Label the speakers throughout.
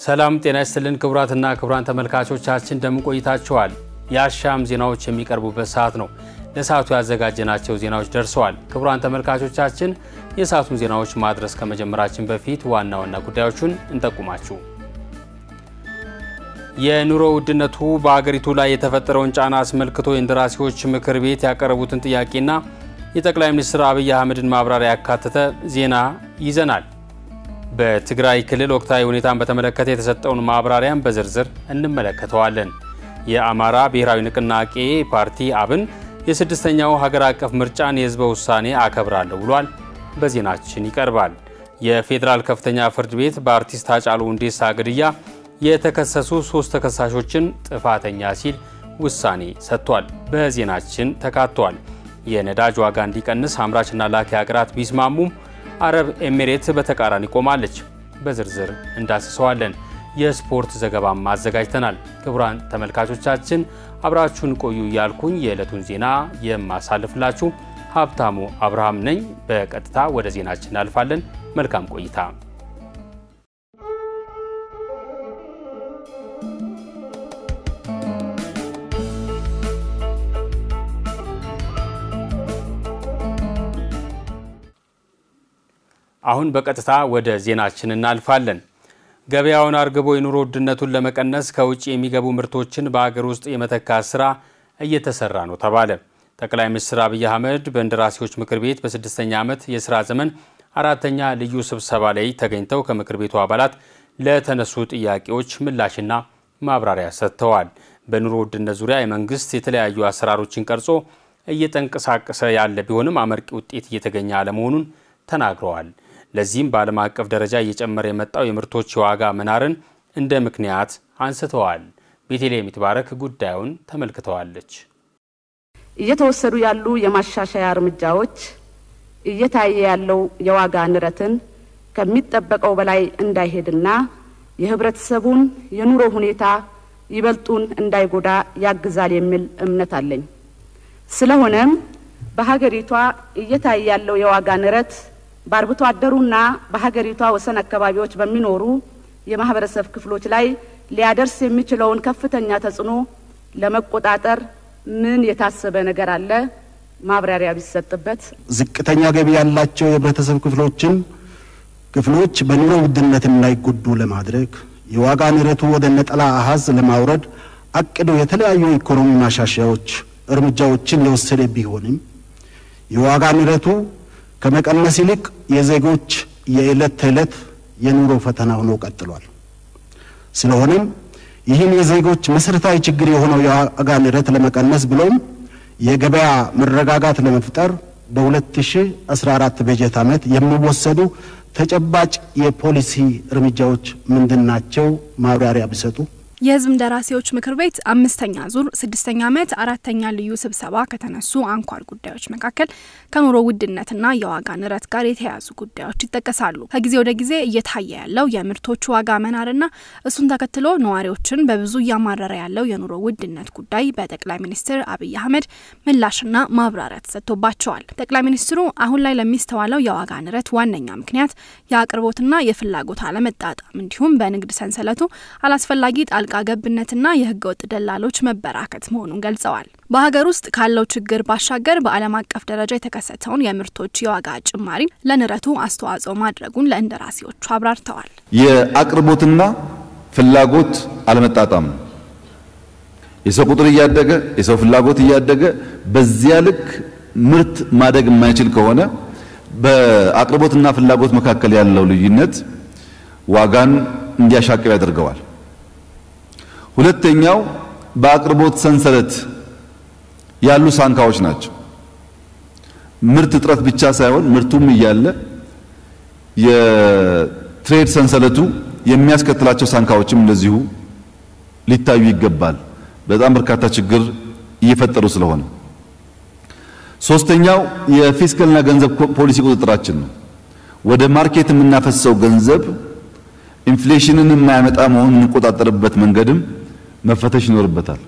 Speaker 1: ሰላም ጤና ይስጥልን ክቡራትና ክቡራን ተመልካቾቻችን እንደምን ቆይታችኋል? የአሻም ዜናዎች የሚቀርቡበት ሰዓት ነው። ለሰዓቱ ያዘጋጀናቸው ዜናዎች ደርሰዋል። ክቡራን ተመልካቾቻችን የሰዓቱን ዜናዎች ማድረስ ከመጀመራችን በፊት ዋና ዋና ጉዳዮቹን እንጠቁማችሁ። የኑሮ ውድነቱ በአገሪቱ ላይ የተፈጠረውን ጫና አስመልክቶ የእንደራሴዎች ምክር ቤት ያቀረቡትን ጥያቄና የጠቅላይ ሚኒስትር አብይ አህመድን ማብራሪያ ያካተተ ዜና ይዘናል። በትግራይ ክልል ወቅታዊ ሁኔታን በተመለከተ የተሰጠውን ማብራሪያን በዝርዝር እንመለከተዋለን። የአማራ ብሔራዊ ንቅናቄ ፓርቲ አብን የስድስተኛው ሀገር አቀፍ ምርጫን የህዝበ ውሳኔ አከብራለሁ ብሏል። በዜናችን ይቀርባል። የፌዴራል ከፍተኛ ፍርድ ቤት በአርቲስት ሃጫሉ ሁንዴሳ ግድያ የተከሰሱ ሶስት ተከሳሾችን ጥፋተኛ ሲል ውሳኔ ሰጥቷል። በዜናችን ተካቷል። የነዳጅ ዋጋ እንዲቀንስ አምራችና ላኪ ሀገራት ቢስማሙም አረብ ኤሚሬት በተቃራኒ ቆማለች። በዝርዝር እንዳስሰዋለን። የስፖርት ዘገባም አዘጋጅተናል። ክቡራን ተመልካቾቻችን አብራችሁን ቆዩ እያልኩኝ የዕለቱን ዜና የማሳልፍላችሁ ሀብታሙ አብርሃም ነኝ። በቀጥታ ወደ ዜናችን እናልፋለን። መልካም ቆይታ። አሁን በቀጥታ ወደ ዜናችን እናልፋለን። ገበያውን አርግቦ የኑሮ ውድነቱን ለመቀነስ ከውጭ የሚገቡ ምርቶችን በአገር ውስጥ የመተካት ስራ እየተሰራ ነው ተባለ። ጠቅላይ ሚኒስትር አብይ አህመድ በእንደራሴዎች ምክር ቤት በስድስተኛ ዓመት የስራ ዘመን አራተኛ ልዩ ስብሰባ ላይ ተገኝተው ከምክር ቤቱ አባላት ለተነሱ ጥያቄዎች ምላሽና ማብራሪያ ሰጥተዋል። በኑሮ ውድነት ዙሪያ የመንግስት የተለያዩ አሰራሮችን ቀርጾ እየተንቀሳቀሰ ያለ ቢሆንም አመርቂ ውጤት እየተገኘ አለመሆኑን ተናግረዋል። ለዚህም በዓለም አቀፍ ደረጃ እየጨመረ የመጣው የምርቶች የዋጋ መናርን እንደ ምክንያት አንስተዋል። ቤተልሔም ይትባረክ ጉዳዩን ተመልክተዋለች።
Speaker 2: እየተወሰዱ ያሉ የማሻሻያ እርምጃዎች እየታየ ያለው የዋጋ ንረትን ከሚጠበቀው በላይ እንዳይሄድና የህብረተሰቡን የኑሮ ሁኔታ ይበልጡን እንዳይጎዳ ያግዛል የሚል እምነት አለኝ። ስለሆነም በሀገሪቷ እየታየ ያለው የዋጋ ንረት በአርብቶ አደሩና በሀገሪቷ ወሰን አካባቢዎች በሚኖሩ የማህበረሰብ ክፍሎች ላይ ሊያደርስ የሚችለውን ከፍተኛ ተጽዕኖ ለመቆጣጠር ምን የታሰበ ነገር አለ? ማብራሪያ ቢሰጥበት።
Speaker 3: ዝቅተኛ ገቢ ያላቸው የህብረተሰብ ክፍሎችን ክፍሎች በኑሮ ውድነት እንዳይጎዱ ለማድረግ የዋጋ ንረቱ ወደ ነጠላ አሃዝ ለማውረድ አቅዶ የተለያዩ ኢኮኖሚ ማሻሻያዎች እርምጃዎችን የወሰደ ቢሆንም የዋጋ ንረቱ ከመቀነስ ይልቅ የዜጎች የዕለት ተዕለት የኑሮ ፈተና ሆኖ ቀጥሏል። ስለሆነም ይህን የዜጎች መሰረታዊ ችግር የሆነው የዋጋ ንረት ለመቀነስ ብሎም የገበያ መረጋጋት ለመፍጠር በ2014 በጀት ዓመት የሚወሰዱ ተጨባጭ የፖሊሲ እርምጃዎች ምንድን ናቸው? ማብራሪያ ቢሰጡ።
Speaker 4: የህዝብ እንደራሴዎች ምክር ቤት አምስተኛ ዙር ስድስተኛ ዓመት አራተኛ ልዩ ስብሰባ ከተነሱ አንኳር ጉዳዮች መካከል ከኑሮ ውድነትና የዋጋ ንረት ጋር የተያያዙ ጉዳዮች ይጠቀሳሉ። ከጊዜ ወደ ጊዜ እየታየ ያለው የምርቶች ዋጋ መናርና እሱን ተከትሎ ነዋሪዎችን በብዙ እያማረረ ያለው የኑሮ ውድነት ጉዳይ በጠቅላይ ሚኒስትር አብይ አህመድ ምላሽና ማብራሪያ ተሰጥቶባቸዋል። ጠቅላይ ሚኒስትሩ አሁን ላይ ለሚስተዋለው የዋጋ ንረት ዋነኛ ምክንያት የአቅርቦትና የፍላጎት አለመጣጣም እንዲሁም በንግድ ሰንሰለቱ አላስፈላጊ ጣል ጣልቃ ገብነትና የህገ ወጥ ደላሎች መበራከት መሆኑን ገልጸዋል። በሀገር ውስጥ ካለው ችግር ባሻገር በዓለም አቀፍ ደረጃ የተከሰተውን የምርቶች የዋጋ ጭማሪ ለንረቱ አስተዋጽኦ ማድረጉን ለእንደራሴዎቹ አብራርተዋል።
Speaker 5: የአቅርቦትና ፍላጎት አለመጣጣም ነው። የሰው ቁጥር እያደገ የሰው ፍላጎት እያደገ በዚያ ልክ ምርት ማደግ የማይችል ከሆነ በአቅርቦትና ፍላጎት መካከል ያለው ልዩነት ዋጋን እንዲያሻቅብ ያደርገዋል። ሁለተኛው በአቅርቦት ሰንሰለት ያሉ ሳንካዎች ናቸው። ምርት እጥረት ብቻ ሳይሆን ምርቱም እያለ የትሬድ ሰንሰለቱ የሚያስከትላቸው ሳንካዎችም እንደዚሁ ሊታዩ ይገባል። በጣም በርካታ ችግር እየፈጠሩ ስለሆነ። ሶስተኛው የፊስካልና ገንዘብ ፖሊሲ ቁጥጥራችን ነው። ወደ ማርኬት የምናፈሰው ገንዘብ ኢንፍሌሽንን የማያመጣ መሆኑን የምንቆጣጠርበት መንገድም መፈተሽ ይኖርበታል።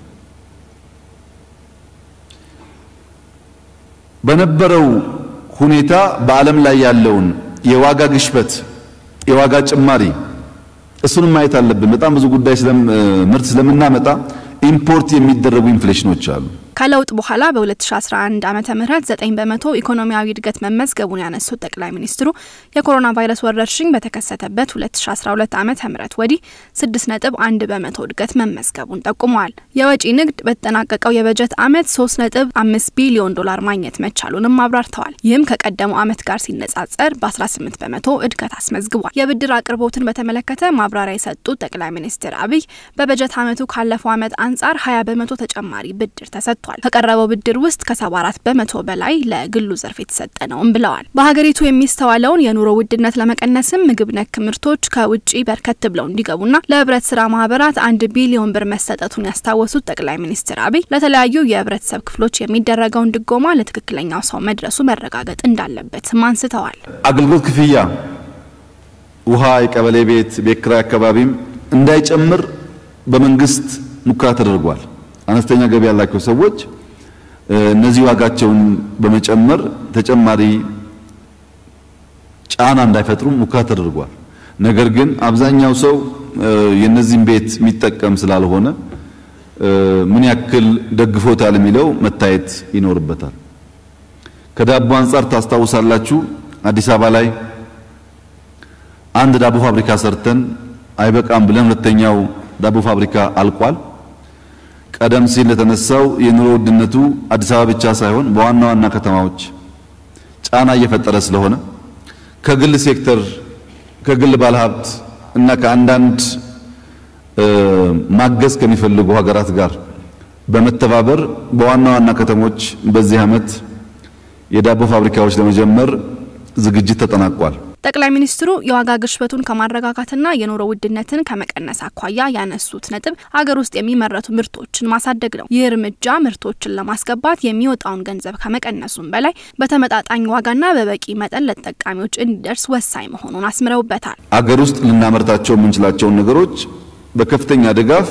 Speaker 5: በነበረው ሁኔታ በዓለም ላይ ያለውን የዋጋ ግሽበት፣ የዋጋ ጭማሪ እሱንም ማየት አለብን። በጣም ብዙ ጉዳይ ምርት ስለምናመጣ ኢምፖርት የሚደረጉ ኢንፍሌሽኖች አሉ።
Speaker 4: ከለውጥ በኋላ በ2011 ዓመተ ምህረት 9 በመቶ ኢኮኖሚያዊ እድገት መመዝገቡን ያነሱት ጠቅላይ ሚኒስትሩ የኮሮና ቫይረስ ወረርሽኝ በተከሰተበት 2012 ዓመተ ምህረት ወዲህ 6.1 በመቶ እድገት መመዝገቡን ጠቁመዋል። የወጪ ንግድ በተጠናቀቀው የበጀት ዓመት 3.5 ቢሊዮን ዶላር ማግኘት መቻሉንም አብራርተዋል። ይህም ከቀደመው ዓመት ጋር ሲነጻጸር በ18 በመቶ እድገት አስመዝግቧል። የብድር አቅርቦትን በተመለከተ ማብራሪያ የሰጡት ጠቅላይ ሚኒስትር አብይ በበጀት ዓመቱ ካለፈው ዓመት አንጻር 20 በመቶ ተጨማሪ ብድር ተሰጥቷል። ከቀረበው ብድር ውስጥ ከ74 በመቶ በላይ ለግሉ ዘርፍ የተሰጠ ነውም ብለዋል። በሀገሪቱ የሚስተዋለውን የኑሮ ውድነት ለመቀነስም ምግብ ነክ ምርቶች ከውጭ በርከት ብለው እንዲገቡና ለህብረት ስራ ማህበራት አንድ ቢሊዮን ብር መሰጠቱን ያስታወሱት ጠቅላይ ሚኒስትር አብይ ለተለያዩ የህብረተሰብ ክፍሎች የሚደረገውን ድጎማ ለትክክለኛው ሰው መድረሱ መረጋገጥ እንዳለበትም አንስተዋል።
Speaker 5: አገልግሎት ክፍያ፣ ውሃ፣ የቀበሌ ቤት፣ ቤት ኪራይ አካባቢም እንዳይጨምር በመንግስት ሙከራ ተደርጓል። አነስተኛ ገቢ ያላቸው ሰዎች እነዚህ ዋጋቸውን በመጨመር ተጨማሪ ጫና እንዳይፈጥሩ ሙከራ ተደርጓል። ነገር ግን አብዛኛው ሰው የነዚህን ቤት የሚጠቀም ስላልሆነ ምን ያክል ደግፎታል የሚለው መታየት ይኖርበታል። ከዳቦ አንጻር ታስታውሳላችሁ፣ አዲስ አበባ ላይ አንድ ዳቦ ፋብሪካ ሰርተን አይበቃም ብለን ሁለተኛው ዳቦ ፋብሪካ አልቋል። ቀደም ሲል ለተነሳው የኑሮ ውድነቱ አዲስ አበባ ብቻ ሳይሆን በዋና ዋና ከተማዎች ጫና እየፈጠረ ስለሆነ ከግል ሴክተር ከግል ባለሀብት እና ከአንዳንድ ማገዝ ከሚፈልጉ ሀገራት ጋር በመተባበር በዋና ዋና ከተሞች በዚህ ዓመት የዳቦ ፋብሪካዎች ለመጀመር ዝግጅት ተጠናቋል።
Speaker 4: ጠቅላይ ሚኒስትሩ የዋጋ ግሽበቱን ከማረጋጋትና የኑሮ ውድነትን ከመቀነስ አኳያ ያነሱት ነጥብ አገር ውስጥ የሚመረቱ ምርቶችን ማሳደግ ነው። ይህ እርምጃ ምርቶችን ለማስገባት የሚወጣውን ገንዘብ ከመቀነሱም በላይ በተመጣጣኝ ዋጋና በበቂ መጠን ለተጠቃሚዎች እንዲደርስ ወሳኝ መሆኑን አስምረውበታል።
Speaker 5: አገር ውስጥ ልናመርታቸው የምንችላቸውን ነገሮች በከፍተኛ ድጋፍ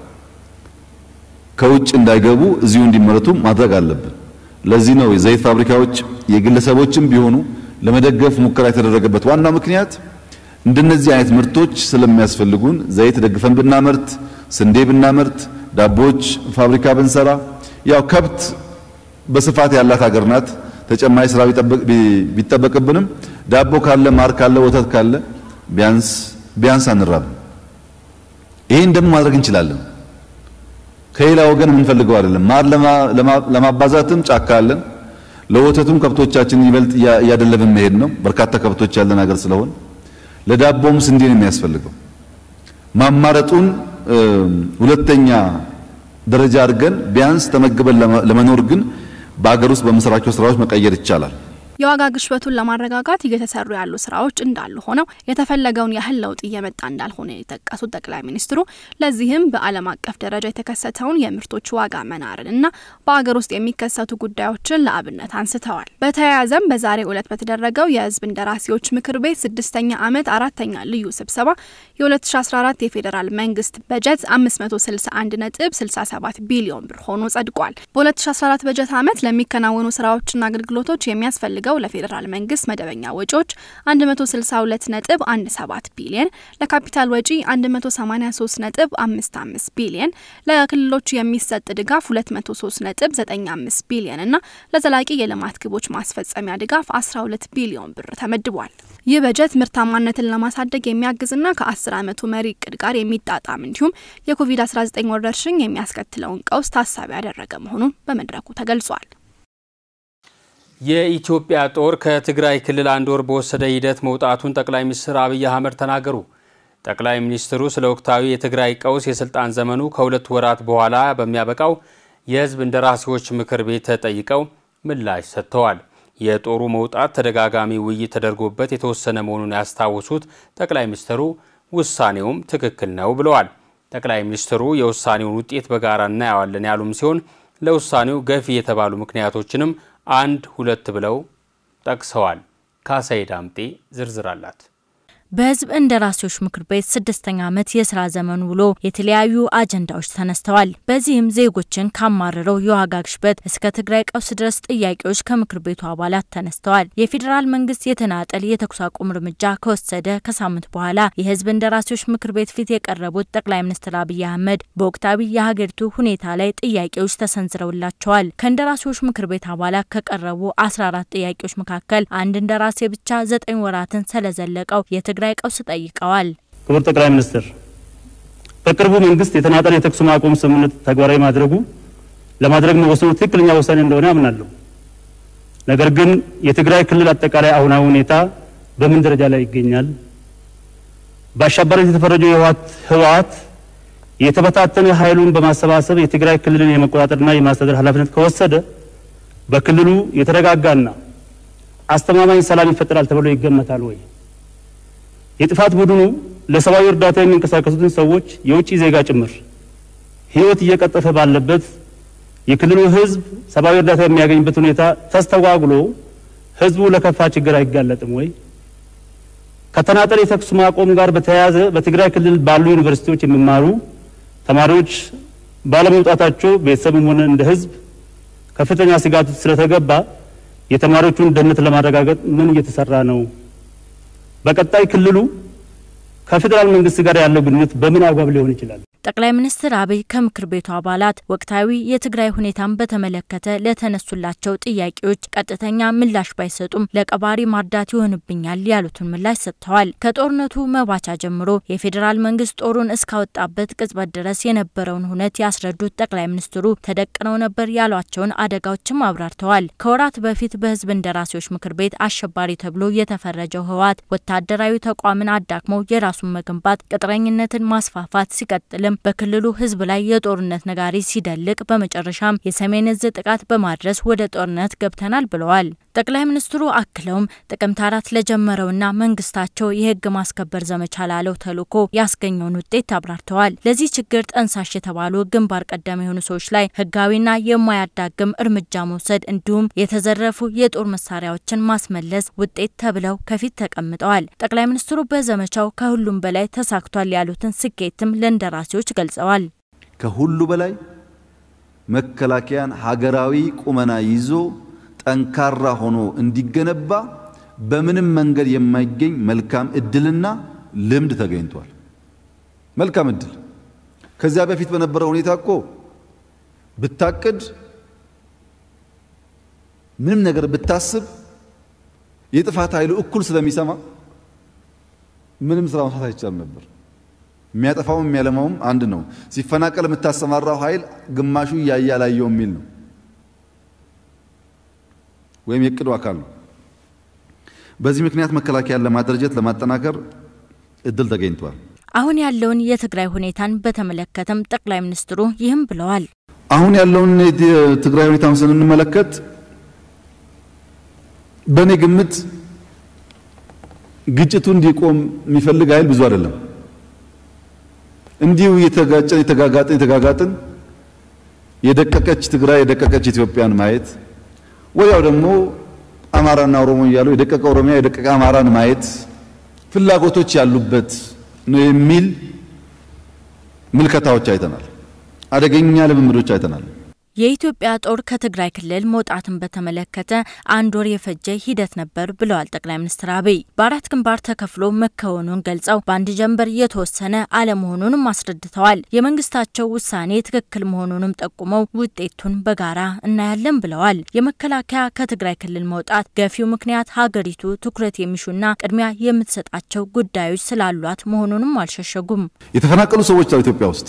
Speaker 5: ከውጭ እንዳይገቡ እዚሁ እንዲመረቱ ማድረግ አለብን። ለዚህ ነው የዘይት ፋብሪካዎች የግለሰቦችም ቢሆኑ ለመደገፍ ሙከራ የተደረገበት ዋናው ምክንያት እንደነዚህ አይነት ምርቶች ስለሚያስፈልጉን ዘይት ደግፈን ብናመርት፣ ስንዴ ብናመርት፣ ዳቦች ፋብሪካ ብንሰራ፣ ያው ከብት በስፋት ያላት ሀገር ናት። ተጨማሪ ስራ ቢጠበቅብንም ዳቦ ካለ፣ ማር ካለ፣ ወተት ካለ ቢያንስ ቢያንስ አንራብም። ይሄን ደግሞ ማድረግ እንችላለን። ከሌላ ወገን የምንፈልገው አይደለም። ማር ለማባዛትም ጫካ አለን። ለወተቱም ከብቶቻችን ይበልጥ እያደለብን መሄድ ነው። በርካታ ከብቶች ያለን ሀገር ስለሆነ ለዳቦም ስንዴ ነው የሚያስፈልገው። ማማረጡን ሁለተኛ ደረጃ አድርገን ቢያንስ ተመግበን ለመኖር ግን በሀገር ውስጥ በምንሰራቸው ስራዎች መቀየር ይቻላል።
Speaker 4: የዋጋ ግሽበቱን ለማረጋጋት እየተሰሩ ያሉ ስራዎች እንዳሉ ሆነው የተፈለገውን ያህል ለውጥ እየመጣ እንዳልሆነ የጠቀሱት ጠቅላይ ሚኒስትሩ ለዚህም በዓለም አቀፍ ደረጃ የተከሰተውን የምርቶች ዋጋ መናርን እና በአገር ውስጥ የሚከሰቱ ጉዳዮችን ለአብነት አንስተዋል። በተያያዘም በዛሬው ዕለት በተደረገው የሕዝብ እንደራሴዎች ምክር ቤት ስድስተኛ ዓመት አራተኛ ልዩ ስብሰባ የ2014 የፌዴራል መንግስት በጀት 561 ነጥብ 67 ቢሊዮን ብር ሆኖ ጸድቋል። በ2014 በጀት ዓመት ለሚከናወኑ ስራዎችና አገልግሎቶች የሚያስፈልግ የሚያስፈልገው ለፌዴራል መንግስት መደበኛ ወጪዎች 162 ነጥብ 17 ቢሊየን፣ ለካፒታል ወጪ 183 ነጥብ 55 ቢሊየን፣ ለክልሎች የሚሰጥ ድጋፍ 203 ነጥብ 95 ቢሊየን እና ለዘላቂ የልማት ግቦች ማስፈጸሚያ ድጋፍ 12 ቢሊዮን ብር ተመድቧል። ይህ በጀት ምርታማነትን ለማሳደግ የሚያግዝና ከ10 ዓመቱ መሪ እቅድ ጋር የሚጣጣም እንዲሁም የኮቪድ-19 ወረርሽኝ የሚያስከትለውን ቀውስ ታሳቢ ያደረገ መሆኑን በመድረኩ ተገልጿል።
Speaker 1: የኢትዮጵያ ጦር ከትግራይ ክልል አንድ ወር በወሰደ ሂደት መውጣቱን ጠቅላይ ሚኒስትር አብይ አህመድ ተናገሩ። ጠቅላይ ሚኒስትሩ ስለ ወቅታዊ የትግራይ ቀውስ የስልጣን ዘመኑ ከሁለት ወራት በኋላ በሚያበቃው የሕዝብ እንደራሴዎች ምክር ቤት ተጠይቀው ምላሽ ሰጥተዋል። የጦሩ መውጣት ተደጋጋሚ ውይይት ተደርጎበት የተወሰነ መሆኑን ያስታወሱት ጠቅላይ ሚኒስትሩ ውሳኔውም ትክክል ነው ብለዋል። ጠቅላይ ሚኒስትሩ የውሳኔውን ውጤት በጋራ እናየዋለን ያሉም ሲሆን ለውሳኔው ገፊ የተባሉ ምክንያቶችንም አንድ ሁለት ብለው ጠቅሰዋል። ካሳይ ዳምጤ ዝርዝር አላት።
Speaker 6: በህዝብ እንደራሴዎች ምክር ቤት ስድስተኛ ዓመት የስራ ዘመን ውሎ የተለያዩ አጀንዳዎች ተነስተዋል። በዚህም ዜጎችን ካማረረው የዋጋ ግሽበት እስከ ትግራይ ቀውስ ድረስ ጥያቄዎች ከምክር ቤቱ አባላት ተነስተዋል። የፌዴራል መንግስት የተናጠል የተኩስ አቁም እርምጃ ከወሰደ ከሳምንት በኋላ የህዝብ እንደራሴዎች ምክር ቤት ፊት የቀረቡት ጠቅላይ ሚኒስትር አብይ አህመድ በወቅታዊ የሀገሪቱ ሁኔታ ላይ ጥያቄዎች ተሰንዝረውላቸዋል። ከእንደራሴዎች ምክር ቤት አባላት ከቀረቡ 14 ጥያቄዎች መካከል አንድ እንደራሴ ብቻ ዘጠኝ ወራትን ስለዘለቀው የትግራይ ቀውስ ጠይቀዋል።
Speaker 7: ክቡር ጠቅላይ ሚኒስትር፣ በቅርቡ መንግስት የተናጠል የተኩስ ማቆም ስምምነት ተግባራዊ ማድረጉ ለማድረግ መወሰኑ ትክክለኛ ውሳኔ እንደሆነ አምናለሁ። ነገር ግን የትግራይ ክልል አጠቃላይ አሁናዊ ሁኔታ በምን ደረጃ ላይ ይገኛል? በአሸባሪነት የተፈረጀው ህወሓት የተበታተነ ኃይሉን በማሰባሰብ የትግራይ ክልልን የመቆጣጠርና የማስተዳደር ኃላፊነት ከወሰደ በክልሉ የተረጋጋና አስተማማኝ ሰላም ይፈጠራል ተብሎ ይገመታል ወይ? የጥፋት ቡድኑ ለሰብአዊ እርዳታ የሚንቀሳቀሱትን ሰዎች የውጭ ዜጋ ጭምር ህይወት እየቀጠፈ ባለበት የክልሉ ህዝብ ሰብአዊ እርዳታ የሚያገኝበት ሁኔታ ተስተጓጉሎ ህዝቡ ለከፋ ችግር አይጋለጥም ወይ? ከተናጠል የተኩስ ማቆም ጋር በተያያዘ በትግራይ ክልል ባሉ ዩኒቨርሲቲዎች የሚማሩ ተማሪዎች ባለመውጣታቸው ቤተሰብም ሆነ እንደ ህዝብ ከፍተኛ ስጋት ስለተገባ የተማሪዎቹን ደህንነት ለማረጋገጥ ምን እየተሰራ ነው? በቀጣይ ክልሉ ከፌዴራል መንግስት ጋር ያለው ግንኙነት በምን አግባብ ሊሆን ይችላል?
Speaker 6: ጠቅላይ ሚኒስትር አብይ ከምክር ቤቱ አባላት ወቅታዊ የትግራይ ሁኔታን በተመለከተ ለተነሱላቸው ጥያቄዎች ቀጥተኛ ምላሽ ባይሰጡም ለቀባሪ ማርዳት ይሆንብኛል ያሉትን ምላሽ ሰጥተዋል። ከጦርነቱ መባቻ ጀምሮ የፌዴራል መንግስት ጦሩን እስካወጣበት ቅጽበት ድረስ የነበረውን ሁነት ያስረዱት ጠቅላይ ሚኒስትሩ ተደቅነው ነበር ያሏቸውን አደጋዎችም አብራርተዋል። ከወራት በፊት በህዝብ እንደራሴዎች ምክር ቤት አሸባሪ ተብሎ የተፈረጀው ህወሓት ወታደራዊ ተቋምን አዳክመው የራሱን መገንባት፣ ቅጥረኝነትን ማስፋፋት ሲቀጥልም በክልሉ ህዝብ ላይ የጦርነት ነጋሪ ሲደልቅ በመጨረሻም የሰሜን እዝ ጥቃት በማድረስ ወደ ጦርነት ገብተናል ብለዋል። ጠቅላይ ሚኒስትሩ አክለውም ጥቅምት አራት ለጀመረውና መንግስታቸው የህግ ማስከበር ዘመቻ ላለው ተልዕኮ ያስገኘውን ውጤት አብራርተዋል። ለዚህ ችግር ጠንሳሽ የተባሉ ግንባር ቀደም የሆኑ ሰዎች ላይ ህጋዊና የማያዳግም እርምጃ መውሰድ እንዲሁም የተዘረፉ የጦር መሳሪያዎችን ማስመለስ ውጤት ተብለው ከፊት ተቀምጠዋል። ጠቅላይ ሚኒስትሩ በዘመቻው ከሁሉም በላይ ተሳክቷል ያሉትን ስኬትም ለእንደራሴዎች ገልጸዋል።
Speaker 5: ከሁሉ በላይ መከላከያን ሀገራዊ ቁመና ይዞ ጠንካራ ሆኖ እንዲገነባ በምንም መንገድ የማይገኝ መልካም እድልና ልምድ ተገኝቷል። መልካም እድል ከዚያ በፊት በነበረው ሁኔታ እኮ ብታቅድ ምንም ነገር ብታስብ የጥፋት ኃይሉ እኩል ስለሚሰማ ምንም ስራ መስራት አይቻልም ነበር። የሚያጠፋውም የሚያለማውም አንድ ነው። ሲፈናቀል የምታሰማራው ኃይል ግማሹ እያየ አላየው የሚል ነው፣ ወይም የእቅዱ አካል ነው። በዚህ ምክንያት መከላከያን ለማደራጀት ለማጠናከር እድል ተገኝቷል።
Speaker 6: አሁን ያለውን የትግራይ ሁኔታን በተመለከተም ጠቅላይ ሚኒስትሩ ይህም ብለዋል።
Speaker 5: አሁን ያለውን የትግራይ ሁኔታን ስንመለከት በእኔ ግምት ግጭቱ እንዲቆም የሚፈልግ ኃይል ብዙ አይደለም። እንዲሁ የተጋጨን የተጋጋጥን የተጋጋጥን የደቀቀች ትግራይ የደቀቀች ኢትዮጵያን ማየት ወዲያው ደግሞ አማራና ኦሮሞ እያሉ የደቀቀ ኦሮሚያ የደቀቀ አማራን ማየት ፍላጎቶች ያሉበት ነው የሚል ምልከታዎች አይተናል። አደገኛ ልምምዶች አይተናል።
Speaker 6: የኢትዮጵያ ጦር ከትግራይ ክልል መውጣትን በተመለከተ አንድ ወር የፈጀ ሂደት ነበር ብለዋል ጠቅላይ ሚኒስትር አብይ። በአራት ግንባር ተከፍሎ መከወኑን ገልጸው በአንድ ጀንበር የተወሰነ አለመሆኑንም አስረድተዋል። የመንግስታቸው ውሳኔ ትክክል መሆኑንም ጠቁመው ውጤቱን በጋራ እናያለን ብለዋል። የመከላከያ ከትግራይ ክልል መውጣት ገፊው ምክንያት ሀገሪቱ ትኩረት የሚሹና ቅድሚያ የምትሰጣቸው ጉዳዮች ስላሏት መሆኑንም አልሸሸጉም።
Speaker 5: የተፈናቀሉ ሰዎች አሉ ኢትዮጵያ ውስጥ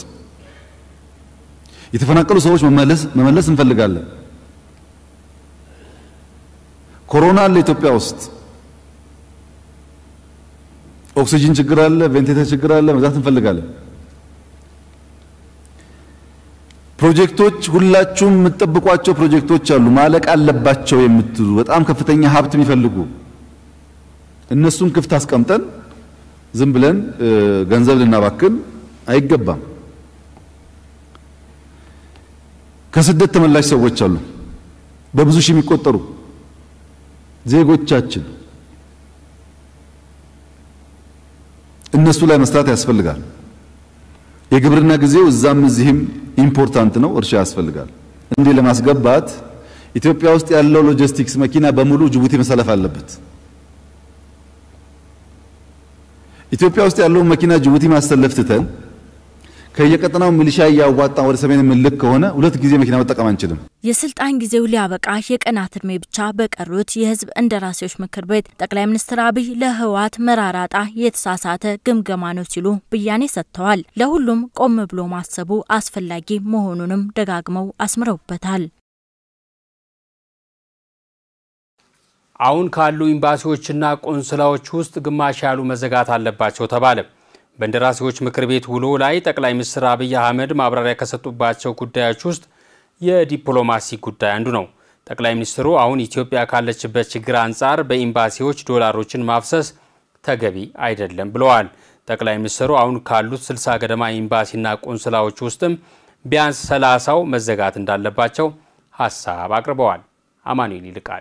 Speaker 5: የተፈናቀሉ ሰዎች መመለስ መመለስ እንፈልጋለን። ኮሮና አለ ኢትዮጵያ ውስጥ ኦክሲጅን ችግር አለ፣ ቬንቲሌተር ችግር አለ፣ መግዛት እንፈልጋለን። ፕሮጀክቶች ሁላችሁም የምትጠብቋቸው ፕሮጀክቶች አሉ ማለቅ አለባቸው የምትሉ በጣም ከፍተኛ ሀብት የሚፈልጉ እነሱን ክፍት አስቀምጠን ዝም ብለን ገንዘብ ልናባክን አይገባም። ከስደት ተመላሽ ሰዎች አሉ፣ በብዙ ሺህ የሚቆጠሩ ዜጎቻችን እነሱ ላይ መስራት ያስፈልጋል። የግብርና ጊዜው እዛም እዚህም ኢምፖርታንት ነው። እርሻ ያስፈልጋል። እንዲህ ለማስገባት ኢትዮጵያ ውስጥ ያለው ሎጂስቲክስ መኪና በሙሉ ጅቡቲ መሰለፍ አለበት። ኢትዮጵያ ውስጥ ያለውን መኪና ጅቡቲ ማሰለፍ ትተን ከየቀጠናው ሚሊሻ እያዋጣን ወደ ሰሜን የምንልክ ከሆነ ሁለት ጊዜ መኪና መጠቀም አንችልም።
Speaker 6: የስልጣን ጊዜው ሊያበቃ የቀናት እድሜ ብቻ በቀሩት የህዝብ እንደራሴዎች ምክር ቤት ጠቅላይ ሚኒስትር አብይ ለህወሓት መራራጣ የተሳሳተ ግምገማ ነው ሲሉ ብያኔ ሰጥተዋል። ለሁሉም ቆም ብሎ ማሰቡ አስፈላጊ መሆኑንም ደጋግመው አስምረውበታል።
Speaker 1: አሁን ካሉ ኤምባሲዎችና ቆንስላዎች ውስጥ ግማሽ ያሉ መዘጋት አለባቸው ተባለ። በእንደራሴዎች ምክር ቤት ውሎ ላይ ጠቅላይ ሚኒስትር አብይ አህመድ ማብራሪያ ከሰጡባቸው ጉዳዮች ውስጥ የዲፕሎማሲ ጉዳይ አንዱ ነው። ጠቅላይ ሚኒስትሩ አሁን ኢትዮጵያ ካለችበት ችግር አንጻር በኤምባሲዎች ዶላሮችን ማፍሰስ ተገቢ አይደለም ብለዋል። ጠቅላይ ሚኒስትሩ አሁን ካሉት ስልሳ ገደማ ኤምባሲና ቆንስላዎች ውስጥም ቢያንስ ሰላሳው መዘጋት እንዳለባቸው ሀሳብ አቅርበዋል። አማኑኤል ይልቃል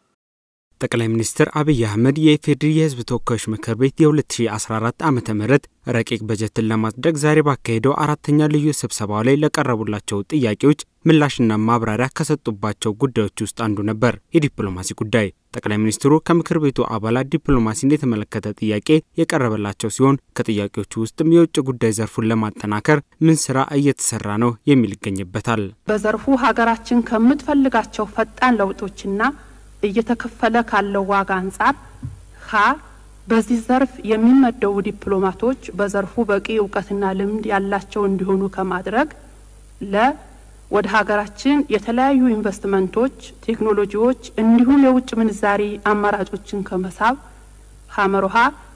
Speaker 8: ጠቅላይ ሚኒስትር አብይ አህመድ የኢፌዴሪ የሕዝብ ተወካዮች ምክር ቤት የ2014 ዓ ም ረቂቅ በጀትን ለማጽደቅ ዛሬ ባካሄደው አራተኛ ልዩ ስብሰባው ላይ ለቀረቡላቸው ጥያቄዎች ምላሽና ማብራሪያ ከሰጡባቸው ጉዳዮች ውስጥ አንዱ ነበር የዲፕሎማሲ ጉዳይ። ጠቅላይ ሚኒስትሩ ከምክር ቤቱ አባላት ዲፕሎማሲን የተመለከተ ጥያቄ የቀረበላቸው ሲሆን ከጥያቄዎቹ ውስጥም የውጭ ጉዳይ ዘርፉን ለማጠናከር ምን ስራ እየተሰራ ነው የሚል ይገኝበታል።
Speaker 2: በዘርፉ ሀገራችን ከምትፈልጋቸው ፈጣን ለውጦችና እየተከፈለ ካለው ዋጋ አንጻር ሀ በዚህ ዘርፍ የሚመደቡ ዲፕሎማቶች በዘርፉ በቂ እውቀትና ልምድ ያላቸው እንዲሆኑ ከማድረግ ለ ወደ ሀገራችን የተለያዩ ኢንቨስትመንቶች፣ ቴክኖሎጂዎች እንዲሁም የውጭ ምንዛሪ አማራጮችን ከመሳብ ሀመሮሃ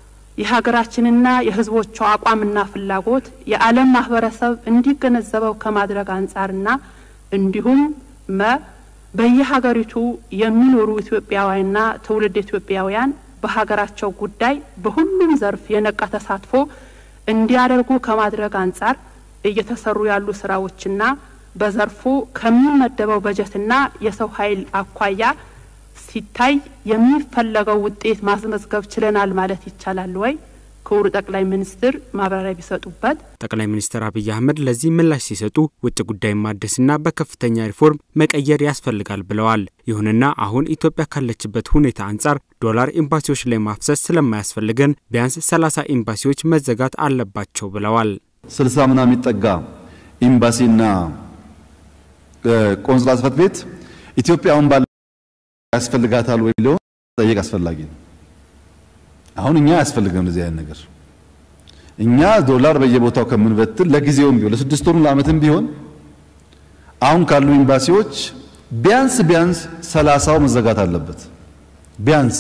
Speaker 2: የሀገራችንና የሕዝቦቿ አቋምና ፍላጎት የዓለም ማህበረሰብ እንዲገነዘበው ከማድረግ አንጻርና እንዲሁም መ በየሀገሪቱ የሚኖሩ ኢትዮጵያውያንና ትውልድ ኢትዮጵያውያን በሀገራቸው ጉዳይ በሁሉም ዘርፍ የነቃ ተሳትፎ እንዲያደርጉ ከማድረግ አንጻር እየተሰሩ ያሉ ስራዎችና በዘርፉ ከሚመደበው በጀትና የሰው ኃይል አኳያ ሲታይ የሚፈለገው ውጤት ማስመዝገብ ችለናል ማለት ይቻላል ወይ? ክቡር ጠቅላይ ሚኒስትር ማብራሪያ ቢሰጡበት።
Speaker 8: ጠቅላይ ሚኒስትር አብይ አህመድ ለዚህ ምላሽ ሲሰጡ ውጭ ጉዳይ ማደስና በከፍተኛ ሪፎርም መቀየር ያስፈልጋል ብለዋል። ይሁንና አሁን ኢትዮጵያ ካለችበት ሁኔታ አንጻር ዶላር ኤምባሲዎች ላይ ማፍሰስ ስለማያስፈልገን ቢያንስ ሰላሳ ኤምባሲዎች መዘጋት አለባቸው ብለዋል።
Speaker 5: ስልሳ ምናምን የሚጠጋ ኤምባሲና ቆንስላ ጽሕፈት ቤት ኢትዮጵያ አሁን ባለ ያስፈልጋታል ወይ ሊሆን ጠየቅ አስፈላጊ ነው። አሁን እኛ አያስፈልግም እንደዚህ አይነት ነገር። እኛ ዶላር በየቦታው ከምንበትል ለጊዜውም ቢሆን ለስድስት ወሩ ለዓመትም ቢሆን አሁን ካሉ ኤምባሲዎች ቢያንስ ቢያንስ ሰላሳው መዘጋት አለበት። ቢያንስ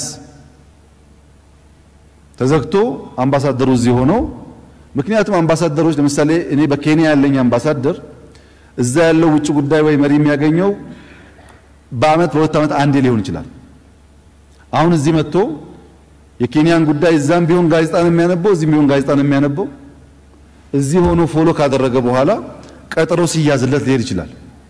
Speaker 5: ተዘግቶ አምባሳደሩ እዚህ ሆነው ምክንያቱም አምባሳደሮች ለምሳሌ እኔ በኬንያ ያለኝ አምባሳደር እዛ ያለው ውጭ ጉዳይ ወይ መሪ የሚያገኘው በአመት በሁለት ዓመት አንዴ ሊሆን ይችላል። አሁን እዚህ መጥቶ የኬንያን ጉዳይ እዛም ቢሆን ጋዜጣ ነው የሚያነበው፣ እዚህም ቢሆን ጋዜጣ ነው የሚያነበው። እዚህ ሆኖ ፎሎ ካደረገ በኋላ ቀጠሮ ሲያዝለት ሊሄድ ይችላል።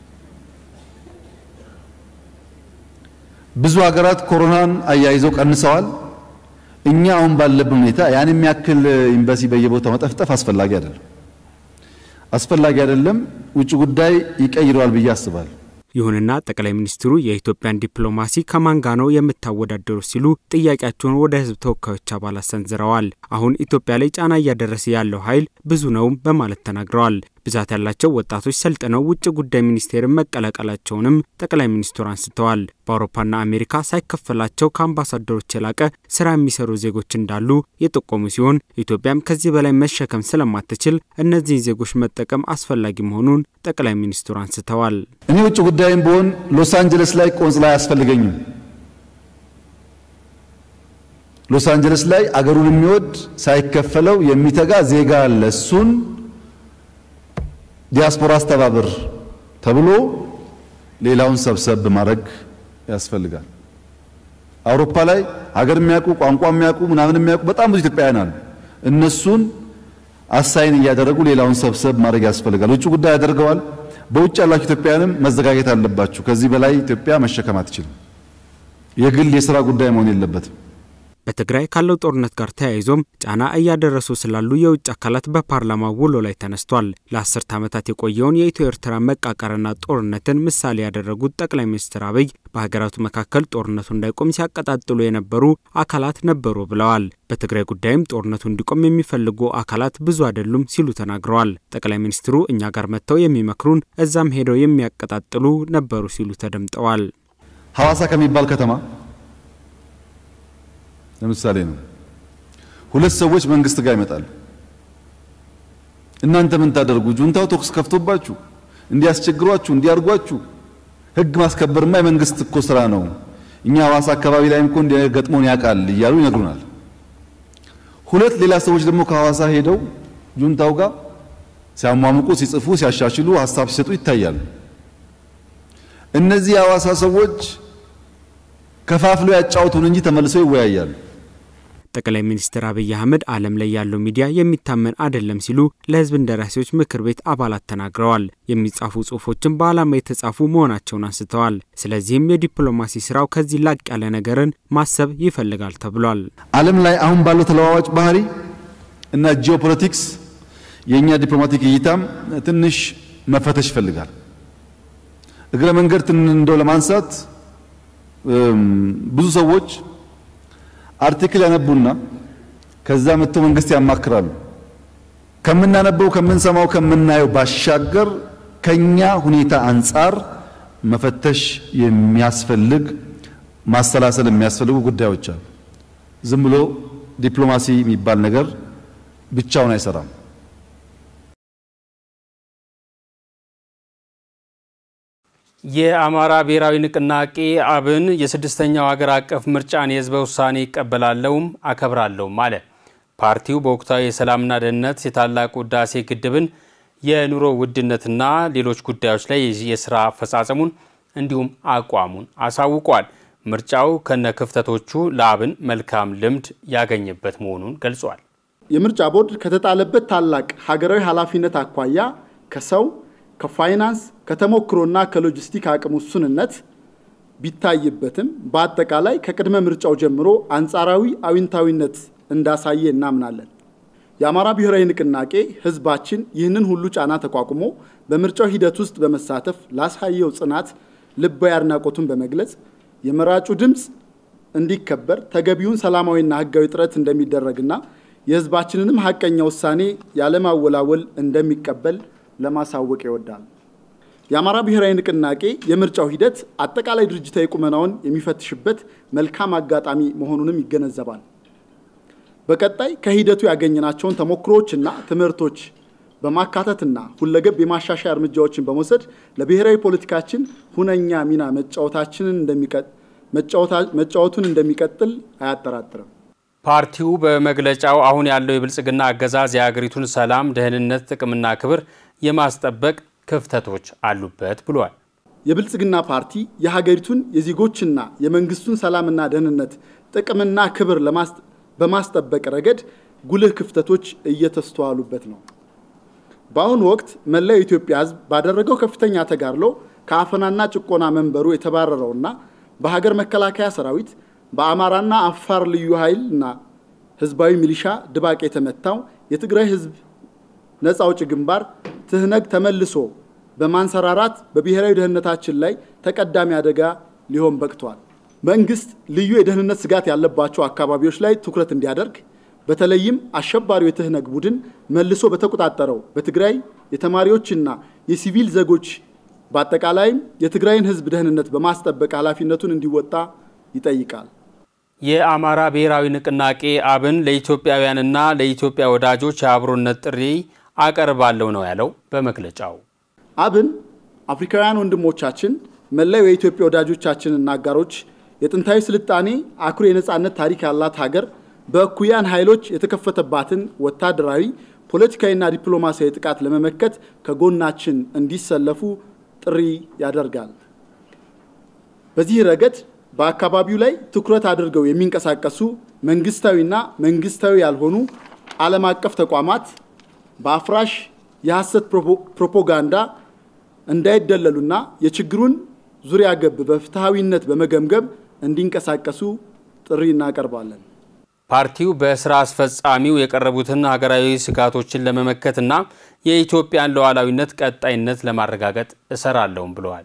Speaker 5: ብዙ ሀገራት ኮሮናን አያይዘው ቀንሰዋል። እኛ አሁን ባለብን ሁኔታ ያን የሚያክል ኤምባሲ በየቦታው መጠፍጠፍ አስፈላጊ አይደለም፣ አስፈላጊ አይደለም። ውጭ ጉዳይ ይቀይረዋል ብዬ አስባለሁ።
Speaker 8: ይሁንና ጠቅላይ ሚኒስትሩ የኢትዮጵያን ዲፕሎማሲ ከማን ጋር ነው የምታወዳደሩ ሲሉ ጥያቄያቸውን ወደ ሕዝብ ተወካዮች አባላት ሰንዝረዋል። አሁን ኢትዮጵያ ላይ ጫና እያደረሰ ያለው ኃይል ብዙ ነውም በማለት ተናግረዋል። ብዛት ያላቸው ወጣቶች ሰልጥነው ውጭ ጉዳይ ሚኒስቴርን መቀላቀላቸውንም ጠቅላይ ሚኒስትሩ አንስተዋል። በአውሮፓና አሜሪካ ሳይከፈላቸው ከአምባሳደሮች የላቀ ስራ የሚሰሩ ዜጎች እንዳሉ የጠቆሙ ሲሆን ኢትዮጵያም ከዚህ በላይ መሸከም ስለማትችል እነዚህን ዜጎች መጠቀም አስፈላጊ መሆኑን ጠቅላይ ሚኒስትሩ አንስተዋል።
Speaker 5: እኔ ውጭ ጉዳይም ብሆን ሎስ አንጀለስ ላይ ቆንጽላ አያስፈልገኝም። ሎስ አንጀለስ ላይ አገሩን የሚወድ ሳይከፈለው የሚተጋ ዜጋ አለ። እሱን ዲያስፖራ አስተባብር ተብሎ ሌላውን ሰብሰብ ማድረግ ያስፈልጋል። አውሮፓ ላይ ሀገር የሚያውቁ ቋንቋ የሚያውቁ ምናምን የሚያውቁ በጣም ብዙ ኢትዮጵያውያን አሉ። እነሱን አሳይን እያደረጉ ሌላውን ሰብሰብ ማድረግ ያስፈልጋል። ውጭ ጉዳይ ያደርገዋል። በውጭ ያላችሁ ኢትዮጵያውያንም መዘጋጀት አለባችሁ። ከዚህ በላይ ኢትዮጵያ መሸከም አትችልም። የግል የስራ ጉዳይ መሆን የለበትም።
Speaker 8: በትግራይ ካለው ጦርነት ጋር ተያይዞም ጫና እያደረሱ ስላሉ የውጭ አካላት በፓርላማ ውሎ ላይ ተነስቷል። ለአስርት ዓመታት የቆየውን የኢትዮ ኤርትራ መቃቀርና ጦርነትን ምሳሌ ያደረጉት ጠቅላይ ሚኒስትር አብይ በሀገራቱ መካከል ጦርነቱ እንዳይቆም ሲያቀጣጥሉ የነበሩ አካላት ነበሩ ብለዋል። በትግራይ ጉዳይም ጦርነቱ እንዲቆም የሚፈልጉ አካላት ብዙ አይደሉም ሲሉ ተናግረዋል። ጠቅላይ ሚኒስትሩ እኛ ጋር መጥተው የሚመክሩን እዛም ሄደው የሚያቀጣጥሉ ነበሩ ሲሉ ተደምጠዋል።
Speaker 5: ሐዋሳ ከሚባል ከተማ ለምሳሌ ነው ሁለት ሰዎች መንግስት ጋር ይመጣሉ። እናንተ ምን ታደርጉ? ጁንታው ተኩስ ከፍቶባችሁ እንዲያስቸግሯችሁ እንዲያርጓችሁ ህግ ማስከበርማ የመንግስት እኮ ስራ ነው። እኛ ሐዋሳ አካባቢ ላይም እኮ እንዲገጥሞን ያውቃል እያሉ ይነግሩናል። ሁለት ሌላ ሰዎች ደግሞ ከሐዋሳ ሄደው ጁንታው ጋር ሲያሟሙቁ፣ ሲጽፉ፣ ሲያሻሽሉ፣ ሀሳብ ሲሰጡ ይታያሉ። እነዚህ የሐዋሳ ሰዎች ከፋፍለው ያጫውቱን እንጂ ተመልሰው ይወያያሉ።
Speaker 8: ጠቅላይ ሚኒስትር አብይ አህመድ ዓለም ላይ ያለው ሚዲያ የሚታመን አይደለም ሲሉ ለህዝብ እንደራሴዎች ምክር ቤት አባላት ተናግረዋል። የሚጻፉ ጽሁፎችን በዓላማ የተጻፉ መሆናቸውን አንስተዋል። ስለዚህም የዲፕሎማሲ ስራው ከዚህ ላቅ ያለ ነገርን ማሰብ ይፈልጋል ተብሏል።
Speaker 5: ዓለም ላይ አሁን ባለው ተለዋዋጭ ባህሪ እና ጂኦፖለቲክስ የእኛ ዲፕሎማቲክ እይታም ትንሽ መፈተሽ ይፈልጋል። እግረ መንገድ እንደው ለማንሳት ብዙ ሰዎች አርቲክል ያነቡና ከዛ መጥተው መንግስት ያማክራሉ። ከምናነበው፣ ከምንሰማው፣ ከምናየው ባሻገር ከኛ ሁኔታ አንጻር መፈተሽ የሚያስፈልግ ማሰላሰል የሚያስፈልጉ ጉዳዮች አሉ። ዝም ብሎ ዲፕሎማሲ የሚባል ነገር ብቻውን አይሰራም።
Speaker 1: የአማራ ብሔራዊ ንቅናቄ አብን የስድስተኛው ሀገር አቀፍ ምርጫን የህዝበ ውሳኔ ይቀበላለሁም አከብራለሁም አለ። ፓርቲው በወቅታዊ የሰላምና ደህንነት፣ የታላቁ ህዳሴ ግድብን፣ የኑሮ ውድነትና ሌሎች ጉዳዮች ላይ የስራ አፈጻጸሙን እንዲሁም አቋሙን አሳውቋል። ምርጫው ከነ ክፍተቶቹ ለአብን መልካም ልምድ ያገኘበት መሆኑን ገልጿል።
Speaker 9: የምርጫ ቦርድ ከተጣለበት ታላቅ ሀገራዊ ኃላፊነት አኳያ ከሰው ከፋይናንስ ከተሞክሮና ከሎጂስቲክ አቅም ውሱንነት ቢታይበትም በአጠቃላይ ከቅድመ ምርጫው ጀምሮ አንጻራዊ አዊንታዊነት እንዳሳየ እናምናለን። የአማራ ብሔራዊ ንቅናቄ ህዝባችን ይህንን ሁሉ ጫና ተቋቁሞ በምርጫው ሂደት ውስጥ በመሳተፍ ላሳየው ጽናት ልባዊ አድናቆቱን በመግለጽ የመራጩ ድምፅ እንዲከበር ተገቢውን ሰላማዊና ህጋዊ ጥረት እንደሚደረግና የህዝባችንንም ሀቀኛ ውሳኔ ያለማወላወል እንደሚቀበል ለማሳወቅ ይወዳል። የአማራ ብሔራዊ ንቅናቄ የምርጫው ሂደት አጠቃላይ ድርጅታዊ ቁመናውን የሚፈትሽበት መልካም አጋጣሚ መሆኑንም ይገነዘባል። በቀጣይ ከሂደቱ ያገኘናቸውን ተሞክሮዎችና ትምህርቶች በማካተትና ሁለገብ የማሻሻያ እርምጃዎችን በመውሰድ ለብሔራዊ ፖለቲካችን ሁነኛ ሚና መጫወታችንን መጫወቱን እንደሚቀጥል አያጠራጥርም።
Speaker 1: ፓርቲው በመግለጫው አሁን ያለው የብልጽግና አገዛዝ የሀገሪቱን ሰላም፣ ደህንነት፣ ጥቅምና ክብር የማስጠበቅ ክፍተቶች አሉበት ብሏል።
Speaker 9: የብልጽግና ፓርቲ የሀገሪቱን የዜጎችና የመንግስቱን ሰላምና ደህንነት ጥቅምና ክብር በማስጠበቅ ረገድ ጉልህ ክፍተቶች እየተስተዋሉበት ነው። በአሁኑ ወቅት መላው የኢትዮጵያ ሕዝብ ባደረገው ከፍተኛ ተጋድሎ ከአፈናና ጭቆና መንበሩ የተባረረውና በሀገር መከላከያ ሰራዊት በአማራና አፋር ልዩ ኃይልና ህዝባዊ ሚሊሻ ድባቅ የተመታው የትግራይ ህዝብ ነፃ አውጪ ግንባር ትህነግ ተመልሶ በማንሰራራት በብሔራዊ ደህንነታችን ላይ ተቀዳሚ አደጋ ሊሆን በቅቷል። መንግስት ልዩ የደህንነት ስጋት ያለባቸው አካባቢዎች ላይ ትኩረት እንዲያደርግ በተለይም አሸባሪው የትህነግ ቡድን መልሶ በተቆጣጠረው በትግራይ የተማሪዎችና የሲቪል ዜጎች በአጠቃላይም የትግራይን ህዝብ ደህንነት በማስጠበቅ ኃላፊነቱን እንዲወጣ ይጠይቃል።
Speaker 1: የአማራ ብሔራዊ ንቅናቄ አብን ለኢትዮጵያውያንና ለኢትዮጵያ ወዳጆች የአብሮነት ጥሪ አቀርባለሁ ነው ያለው በመግለጫው።
Speaker 9: አብን አፍሪካውያን ወንድሞቻችን፣ መላው የኢትዮጵያ ወዳጆቻችንና አጋሮች የጥንታዊ ስልጣኔ አኩሪ የነጻነት ታሪክ ያላት ሀገር በእኩያን ኃይሎች የተከፈተባትን ወታደራዊ ፖለቲካዊና ዲፕሎማሲያዊ ጥቃት ለመመከት ከጎናችን እንዲሰለፉ ጥሪ ያደርጋል። በዚህ ረገድ በአካባቢው ላይ ትኩረት አድርገው የሚንቀሳቀሱ መንግስታዊና መንግስታዊ ያልሆኑ ዓለም አቀፍ ተቋማት በአፍራሽ የሐሰት ፕሮፓጋንዳ እንዳይደለሉና የችግሩን ዙሪያ ገብ በፍትሐዊነት በመገምገም እንዲንቀሳቀሱ ጥሪ እናቀርባለን።
Speaker 1: ፓርቲው በስራ አስፈጻሚው የቀረቡትን ሀገራዊ ስጋቶችን ለመመከትና የኢትዮጵያን ሉዓላዊነት ቀጣይነት ለማረጋገጥ እሰራለሁም ብለዋል።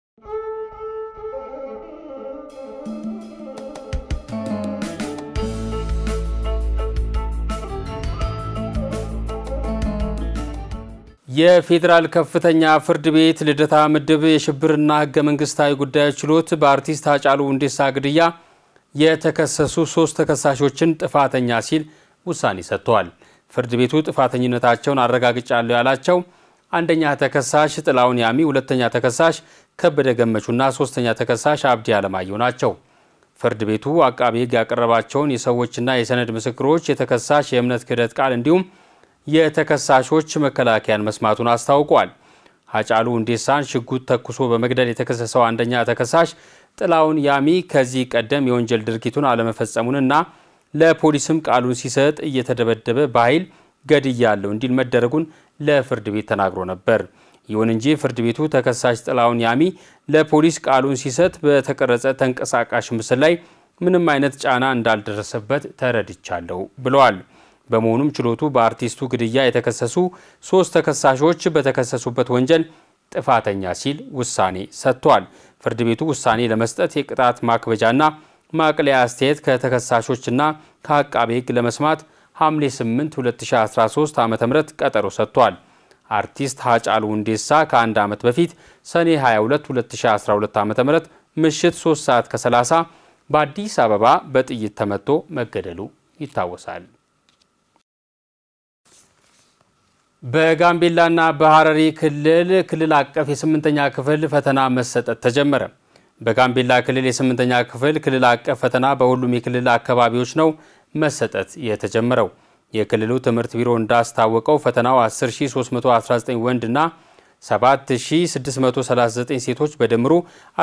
Speaker 1: የፌዴራል ከፍተኛ ፍርድ ቤት ልደታ ምድብ የሽብርና ሕገ መንግስታዊ ጉዳዮች ችሎት በአርቲስት ሃጫሉ ሁንዴሳ ግድያ የተከሰሱ ሶስት ተከሳሾችን ጥፋተኛ ሲል ውሳኔ ሰጥተዋል። ፍርድ ቤቱ ጥፋተኝነታቸውን አረጋግጫለሁ ያላቸው አንደኛ ተከሳሽ ጥላውን ያሚ፣ ሁለተኛ ተከሳሽ ከበደ ገመቹና ሶስተኛ ተከሳሽ አብዲ አለማየሁ ናቸው። ፍርድ ቤቱ አቃቢ ሕግ ያቀረባቸውን የሰዎችና የሰነድ ምስክሮች፣ የተከሳሽ የእምነት ክህደት ቃል እንዲሁም የተከሳሾች መከላከያን መስማቱን አስታውቋል። ሃጫሉ ሁንዴሳን ሽጉጥ ተኩሶ በመግደል የተከሰሰው አንደኛ ተከሳሽ ጥላውን ያሚ ከዚህ ቀደም የወንጀል ድርጊቱን አለመፈጸሙንና ለፖሊስም ቃሉን ሲሰጥ እየተደበደበ በኃይል ገድያለሁ እንዲል መደረጉን ለፍርድ ቤት ተናግሮ ነበር። ይሁን እንጂ ፍርድ ቤቱ ተከሳሽ ጥላውን ያሚ ለፖሊስ ቃሉን ሲሰጥ በተቀረጸ ተንቀሳቃሽ ምስል ላይ ምንም አይነት ጫና እንዳልደረሰበት ተረድቻለሁ ብለዋል። በመሆኑም ችሎቱ በአርቲስቱ ግድያ የተከሰሱ ሶስት ተከሳሾች በተከሰሱበት ወንጀል ጥፋተኛ ሲል ውሳኔ ሰጥቷል። ፍርድ ቤቱ ውሳኔ ለመስጠት የቅጣት ማክበጃና ማቅለያ አስተያየት ከተከሳሾችና ከአቃቤ ሕግ ለመስማት ሐምሌ 8 2013 ዓ ም ቀጠሮ ሰጥቷል። አርቲስት ሃጫሉ ሁንዴሳ ከአንድ ዓመት በፊት ሰኔ 22 2012 ዓ ም ምሽት 3 ሰዓት ከ30 በአዲስ አበባ በጥይት ተመቶ መገደሉ ይታወሳል። በጋምቤላና በሐረሪ ክልል ክልል አቀፍ የስምንተኛ ክፍል ፈተና መሰጠት ተጀመረ። በጋምቤላ ክልል የስምንተኛ ክፍል ክልል አቀፍ ፈተና በሁሉም የክልል አካባቢዎች ነው መሰጠት የተጀመረው። የክልሉ ትምህርት ቢሮ እንዳስታወቀው ፈተናው 10319 ወንድና 7639 ሴቶች በድምሩ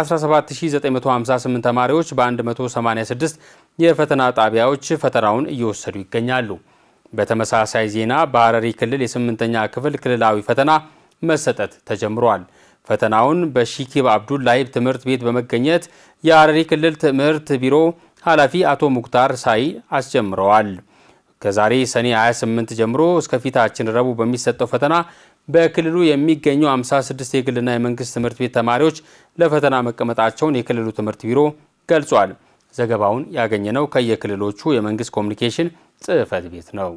Speaker 1: 17958 ተማሪዎች በ186 የፈተና ጣቢያዎች ፈተናውን እየወሰዱ ይገኛሉ። በተመሳሳይ ዜና በሐረሪ ክልል የስምንተኛ ክፍል ክልላዊ ፈተና መሰጠት ተጀምሯል። ፈተናውን በሺኪብ አብዱላሂብ ትምህርት ቤት በመገኘት የሐረሪ ክልል ትምህርት ቢሮ ኃላፊ አቶ ሙክታር ሳይ አስጀምረዋል። ከዛሬ ሰኔ 28 ጀምሮ እስከ ፊታችን ረቡዕ በሚሰጠው ፈተና በክልሉ የሚገኙ 56 የግልና የመንግስት ትምህርት ቤት ተማሪዎች ለፈተና መቀመጣቸውን የክልሉ ትምህርት ቢሮ ገልጿል። ዘገባውን ያገኘነው ከየክልሎቹ የመንግስት ኮሚኒኬሽን ጽሕፈት ቤት ነው።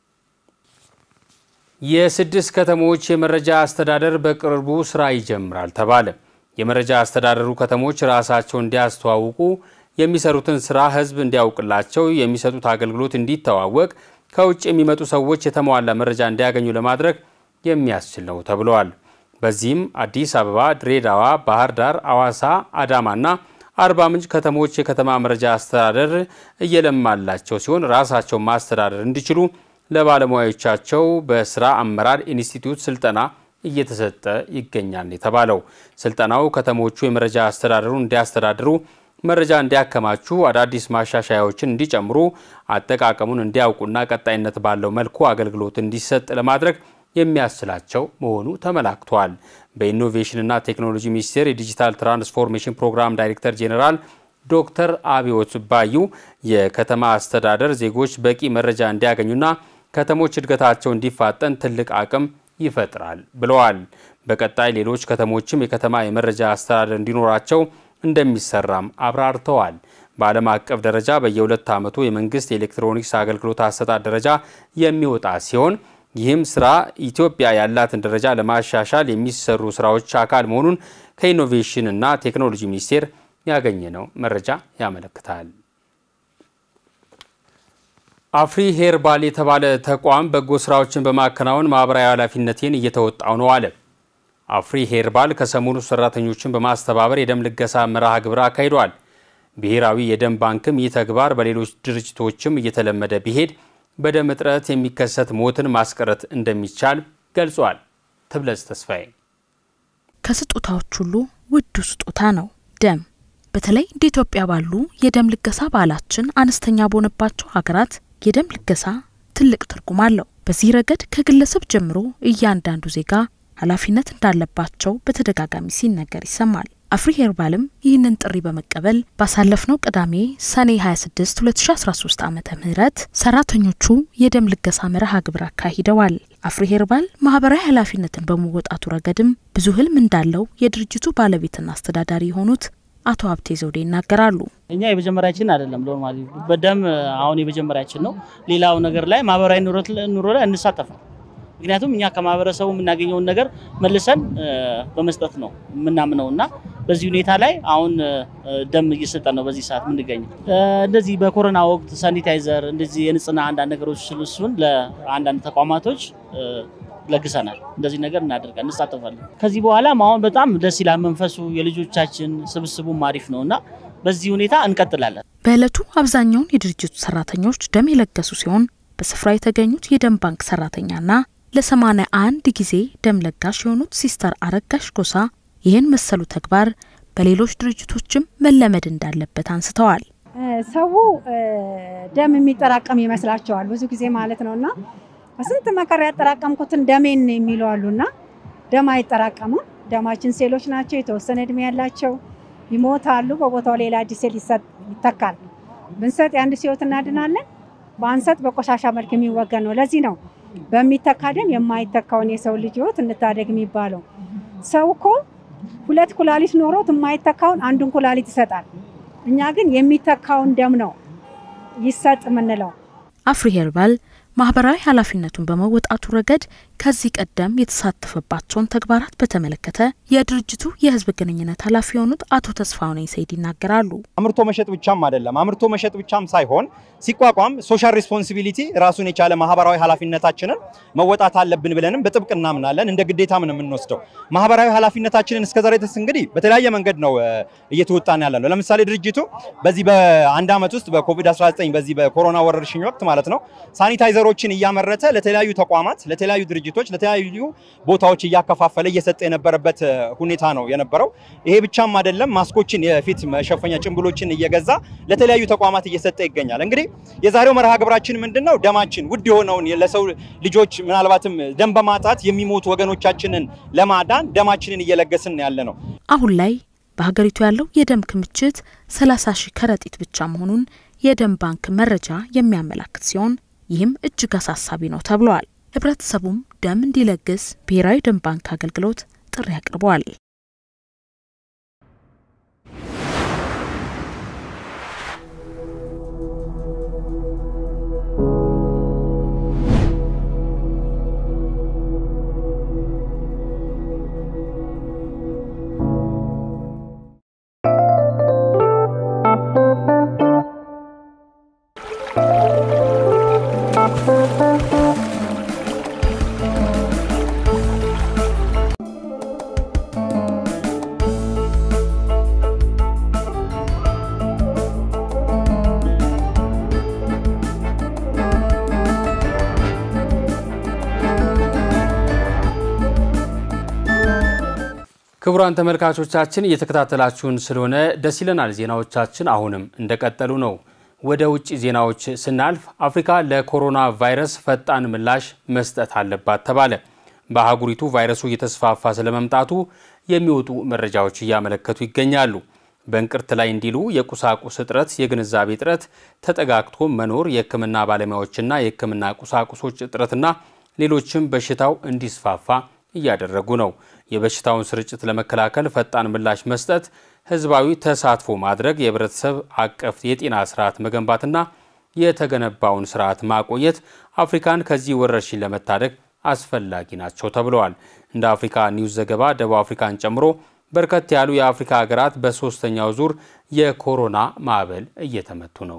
Speaker 1: የስድስት ከተሞች የመረጃ አስተዳደር በቅርቡ ስራ ይጀምራል ተባለ። የመረጃ አስተዳደሩ ከተሞች ራሳቸው እንዲያስተዋውቁ የሚሰሩትን ስራ ህዝብ እንዲያውቅላቸው፣ የሚሰጡት አገልግሎት እንዲተዋወቅ፣ ከውጭ የሚመጡ ሰዎች የተሟላ መረጃ እንዲያገኙ ለማድረግ የሚያስችል ነው ተብለዋል። በዚህም አዲስ አበባ፣ ድሬዳዋ፣ ባህር ዳር፣ አዋሳ፣ አዳማና አርባ ምንጭ ከተሞች የከተማ መረጃ አስተዳደር እየለማላቸው ሲሆን ራሳቸው ማስተዳደር እንዲችሉ ለባለሙያዎቻቸው በስራ አመራር ኢንስቲትዩት ስልጠና እየተሰጠ ይገኛል የተባለው ስልጠናው ከተሞቹ የመረጃ አስተዳደሩን እንዲያስተዳድሩ፣ መረጃ እንዲያከማቹ፣ አዳዲስ ማሻሻያዎችን እንዲጨምሩ፣ አጠቃቀሙን እንዲያውቁና ቀጣይነት ባለው መልኩ አገልግሎት እንዲሰጥ ለማድረግ የሚያስችላቸው መሆኑ ተመላክቷል። በኢኖቬሽንና ቴክኖሎጂ ሚኒስቴር የዲጂታል ትራንስፎርሜሽን ፕሮግራም ዳይሬክተር ጄኔራል ዶክተር አብዮት ባዩ የከተማ አስተዳደር ዜጎች በቂ መረጃ እንዲያገኙና ከተሞች እድገታቸው እንዲፋጠን ትልቅ አቅም ይፈጥራል ብለዋል። በቀጣይ ሌሎች ከተሞችም የከተማ የመረጃ አስተዳደር እንዲኖራቸው እንደሚሰራም አብራርተዋል። በዓለም አቀፍ ደረጃ በየሁለት ዓመቱ የመንግስት የኤሌክትሮኒክስ አገልግሎት አሰጣጥ ደረጃ የሚወጣ ሲሆን ይህም ስራ ኢትዮጵያ ያላትን ደረጃ ለማሻሻል የሚሰሩ ስራዎች አካል መሆኑን ከኢኖቬሽን እና ቴክኖሎጂ ሚኒስቴር ያገኘነው መረጃ ያመለክታል። አፍሪ ሄርባል የተባለ ተቋም በጎ ስራዎችን በማከናወን ማህበራዊ ኃላፊነቴን እየተወጣው ነው አለ። አፍሪ ሄርባል ከሰሞኑ ሰራተኞችን በማስተባበር የደም ልገሳ መርሃ ግብር አካሂዷል። ብሔራዊ የደም ባንክም ይህ ተግባር በሌሎች ድርጅቶችም እየተለመደ ቢሄድ በደም እጥረት የሚከሰት ሞትን ማስቀረት እንደሚቻል ገልጿል። ትብለጽ ተስፋዬ
Speaker 10: ከስጦታዎች ሁሉ ውዱ ስጦታ ነው ደም። በተለይ እንደ ኢትዮጵያ ባሉ የደም ልገሳ ባህላችን አነስተኛ በሆነባቸው ሀገራት የደም ልገሳ ትልቅ ትርጉም አለው። በዚህ ረገድ ከግለሰብ ጀምሮ እያንዳንዱ ዜጋ ኃላፊነት እንዳለባቸው በተደጋጋሚ ሲነገር ይሰማል። አፍሪ ሄርባልም ይህንን ጥሪ በመቀበል ባሳለፍነው ቅዳሜ ሰኔ 26 2013 ዓመተ ምህረት ሰራተኞቹ የደም ልገሳ መርሃ ግብር አካሂደዋል። አፍሪ ሄርባል ማህበራዊ ኃላፊነትን በመወጣቱ ረገድም ብዙ ህልም እንዳለው የድርጅቱ ባለቤትና አስተዳዳሪ የሆኑት አቶ ሀብቴ ዘውዴ ይናገራሉ።
Speaker 11: እኛ የመጀመሪያችን አይደለም ኖርማሊ በደም አሁን የመጀመሪያችን ነው። ሌላው ነገር ላይ ማህበራዊ ኑሮ ላይ እንሳተፋል። ምክንያቱም እኛ ከማህበረሰቡ የምናገኘውን ነገር መልሰን በመስጠት ነው የምናምነው እና በዚህ ሁኔታ ላይ አሁን ደም እየሰጠን ነው በዚህ ሰዓት የምንገኘው። እንደዚህ በኮሮና ወቅት ሳኒታይዘር፣ እንደዚህ የንጽህና አንዳንድ ነገሮች እሱን ለአንዳንድ ተቋማቶች ለግሰናል። እንደዚህ ነገር እናደርጋል እንሳተፋለን። ከዚህ በኋላም አሁን በጣም ደስ ይላል መንፈሱ፣ የልጆቻችን ስብስቡም አሪፍ ነው እና በዚህ ሁኔታ እንቀጥላለን።
Speaker 10: በዕለቱ አብዛኛውን የድርጅቱ ሰራተኞች ደም የለገሱ ሲሆን በስፍራ የተገኙት የደም ባንክ ሰራተኛና ለሰማንያ አንድ ጊዜ ደም ለጋሽ የሆኑት ሲስተር አረጋሽ ጎሳ ይህን መሰሉ ተግባር በሌሎች ድርጅቶችም መለመድ እንዳለበት አንስተዋል።
Speaker 12: ሰው ደም የሚጠራቀም ይመስላቸዋል ብዙ ጊዜ ማለት ነው እና በስንት መከራ ያጠራቀምኩትን ደሜን የሚሉ አሉና ደም አይጠራቀምም። ደማችን ሴሎች ናቸው፣ የተወሰነ እድሜ ያላቸው ይሞታሉ። በቦታው ሌላ አዲስ ሴል ይተካል። ብንሰጥ የአንድ ህይወት እናድናለን፣ በአንሰጥ በቆሻሻ መልክ የሚወገድ ነው። ለዚህ ነው በሚተካ ደም የማይተካውን የሰው ልጅ ህይወት እንታደግ የሚባለው። ሰው እኮ ሁለት ኩላሊት ኖሮት የማይተካውን አንዱን ኩላሊት ይሰጣል። እኛ ግን የሚተካውን ደም ነው ይሰጥ የምንለው።
Speaker 10: አፍሪ ሄርባል ማህበራዊ ኃላፊነቱን በመወጣቱ ረገድ ከዚህ ቀደም የተሳተፈባቸውን ተግባራት በተመለከተ የድርጅቱ የህዝብ ግንኙነት ኃላፊ የሆኑት አቶ ተስፋሁን ሰይድ ይናገራሉ።
Speaker 13: አምርቶ መሸጥ ብቻም አይደለም። አምርቶ መሸጥ ብቻም ሳይሆን ሲቋቋም ሶሻል ሪስፖንሲቢሊቲ ራሱን የቻለ ማህበራዊ ኃላፊነታችንን መወጣት አለብን ብለንም በጥብቅ እናምናለን። እንደ ግዴታም ነው የምንወስደው። ማህበራዊ ኃላፊነታችንን እስከዛሬ ድረስ እንግዲህ በተለያየ መንገድ ነው እየተወጣን ያለ ነው። ለምሳሌ ድርጅቱ በዚህ በአንድ ዓመት ውስጥ በኮቪድ-19 በዚህ በኮሮና ወረርሽኝ ወቅት ማለት ነው ሳኒታይዘሮችን እያመረተ ለተለያዩ ተቋማት፣ ለተለያዩ ድርጅቶች፣ ለተለያዩ ቦታዎች እያከፋፈለ እየሰጠ የነበረበት ሁኔታ ነው የነበረው። ይሄ ብቻም አይደለም። ማስኮችን፣ የፊት መሸፈኛ ጭንብሎችን እየገዛ ለተለያዩ ተቋማት እየሰጠ ይገኛል። እንግዲህ የዛሬው መርሃ ግብራችን ምንድን ነው? ደማችን ውድ የሆነውን ለሰው ልጆች ምናልባትም ደም በማጣት የሚሞቱ ወገኖቻችንን ለማዳን ደማችንን እየለገስን ያለ ነው።
Speaker 10: አሁን ላይ በሀገሪቱ ያለው የደም ክምችት 30 ሺህ ከረጢት ብቻ መሆኑን የደም ባንክ መረጃ የሚያመላክት ሲሆን ይህም እጅግ አሳሳቢ ነው ተብሏል። ህብረተሰቡም ደም እንዲለግስ ብሔራዊ ደም ባንክ አገልግሎት ጥሪ አቅርበዋል።
Speaker 1: ክቡራን ተመልካቾቻችን እየተከታተላችሁን ስለሆነ ደስ ይለናል። ዜናዎቻችን አሁንም እንደቀጠሉ ነው። ወደ ውጭ ዜናዎች ስናልፍ አፍሪካ ለኮሮና ቫይረስ ፈጣን ምላሽ መስጠት አለባት ተባለ። በአህጉሪቱ ቫይረሱ እየተስፋፋ ስለመምጣቱ የሚወጡ መረጃዎች እያመለከቱ ይገኛሉ። በእንቅርት ላይ እንዲሉ የቁሳቁስ እጥረት፣ የግንዛቤ እጥረት፣ ተጠጋግቶ መኖር፣ የሕክምና ባለሙያዎችና የሕክምና ቁሳቁሶች እጥረትና ሌሎችም በሽታው እንዲስፋፋ እያደረጉ ነው። የበሽታውን ስርጭት ለመከላከል ፈጣን ምላሽ መስጠት፣ ህዝባዊ ተሳትፎ ማድረግ፣ የህብረተሰብ አቀፍ የጤና ስርዓት መገንባትና የተገነባውን ስርዓት ማቆየት አፍሪካን ከዚህ ወረርሽኝ ለመታደግ አስፈላጊ ናቸው ተብለዋል። እንደ አፍሪካ ኒውስ ዘገባ ደቡብ አፍሪካን ጨምሮ በርከት ያሉ የአፍሪካ ሀገራት በሶስተኛው ዙር የኮሮና ማዕበል እየተመቱ ነው።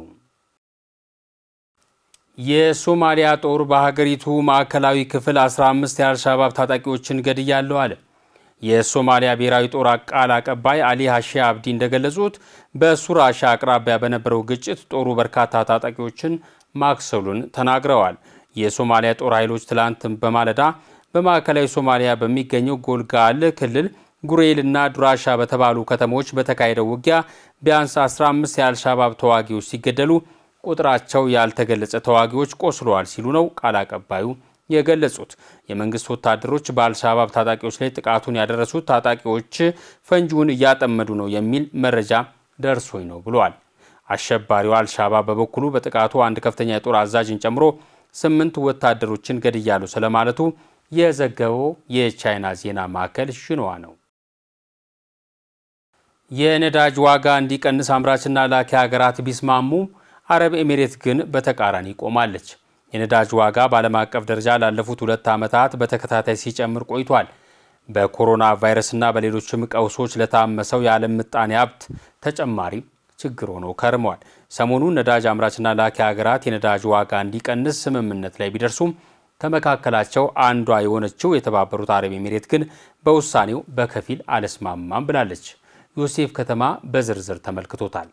Speaker 1: የሶማሊያ ጦር በሀገሪቱ ማዕከላዊ ክፍል 15 የአልሻባብ ታጣቂዎችን ገድያለሁ አለ። የሶማሊያ ብሔራዊ ጦር ቃል አቀባይ አሊ ሀሺ አብዲ እንደገለጹት በሱራሻ አቅራቢያ በነበረው ግጭት ጦሩ በርካታ ታጣቂዎችን ማክሰሉን ተናግረዋል። የሶማሊያ ጦር ኃይሎች ትላንት በማለዳ በማዕከላዊ ሶማሊያ በሚገኘው ጎልጋል ክልል ጉሬልና ዱራሻ በተባሉ ከተሞች በተካሄደው ውጊያ ቢያንስ 15 የአልሻባብ ተዋጊዎች ሲገደሉ ቁጥራቸው ያልተገለጸ ተዋጊዎች ቆስለዋል ሲሉ ነው ቃል አቀባዩ የገለጹት የመንግስት ወታደሮች በአልሻባብ ታጣቂዎች ላይ ጥቃቱን ያደረሱት ታጣቂዎች ፈንጂውን እያጠመዱ ነው የሚል መረጃ ደርሶኝ ነው ብለዋል። አሸባሪው አልሻባብ በበኩሉ በጥቃቱ አንድ ከፍተኛ የጦር አዛዥን ጨምሮ ስምንት ወታደሮችን ገድያሉ ስለማለቱ የዘገበው የቻይና ዜና ማዕከል ሽንዋ ነው። የነዳጅ ዋጋ እንዲቀንስ አምራችና ላኪ ሀገራት ቢስማሙ አረብ ኤሚሬት ግን በተቃራኒ ቆማለች። የነዳጅ ዋጋ በዓለም አቀፍ ደረጃ ላለፉት ሁለት ዓመታት በተከታታይ ሲጨምር ቆይቷል። በኮሮና ቫይረስና በሌሎችም ቀውሶች ለታመሰው የዓለም ምጣኔ ሀብት ተጨማሪ ችግር ሆነው ከርመዋል። ሰሞኑን ነዳጅ አምራችና ላኪ ሀገራት የነዳጅ ዋጋ እንዲቀንስ ስምምነት ላይ ቢደርሱም ከመካከላቸው አንዷ የሆነችው የተባበሩት አረብ ኤሚሬት ግን በውሳኔው በከፊል አልስማማም ብላለች። ዮሴፍ ከተማ በዝርዝር ተመልክቶታል።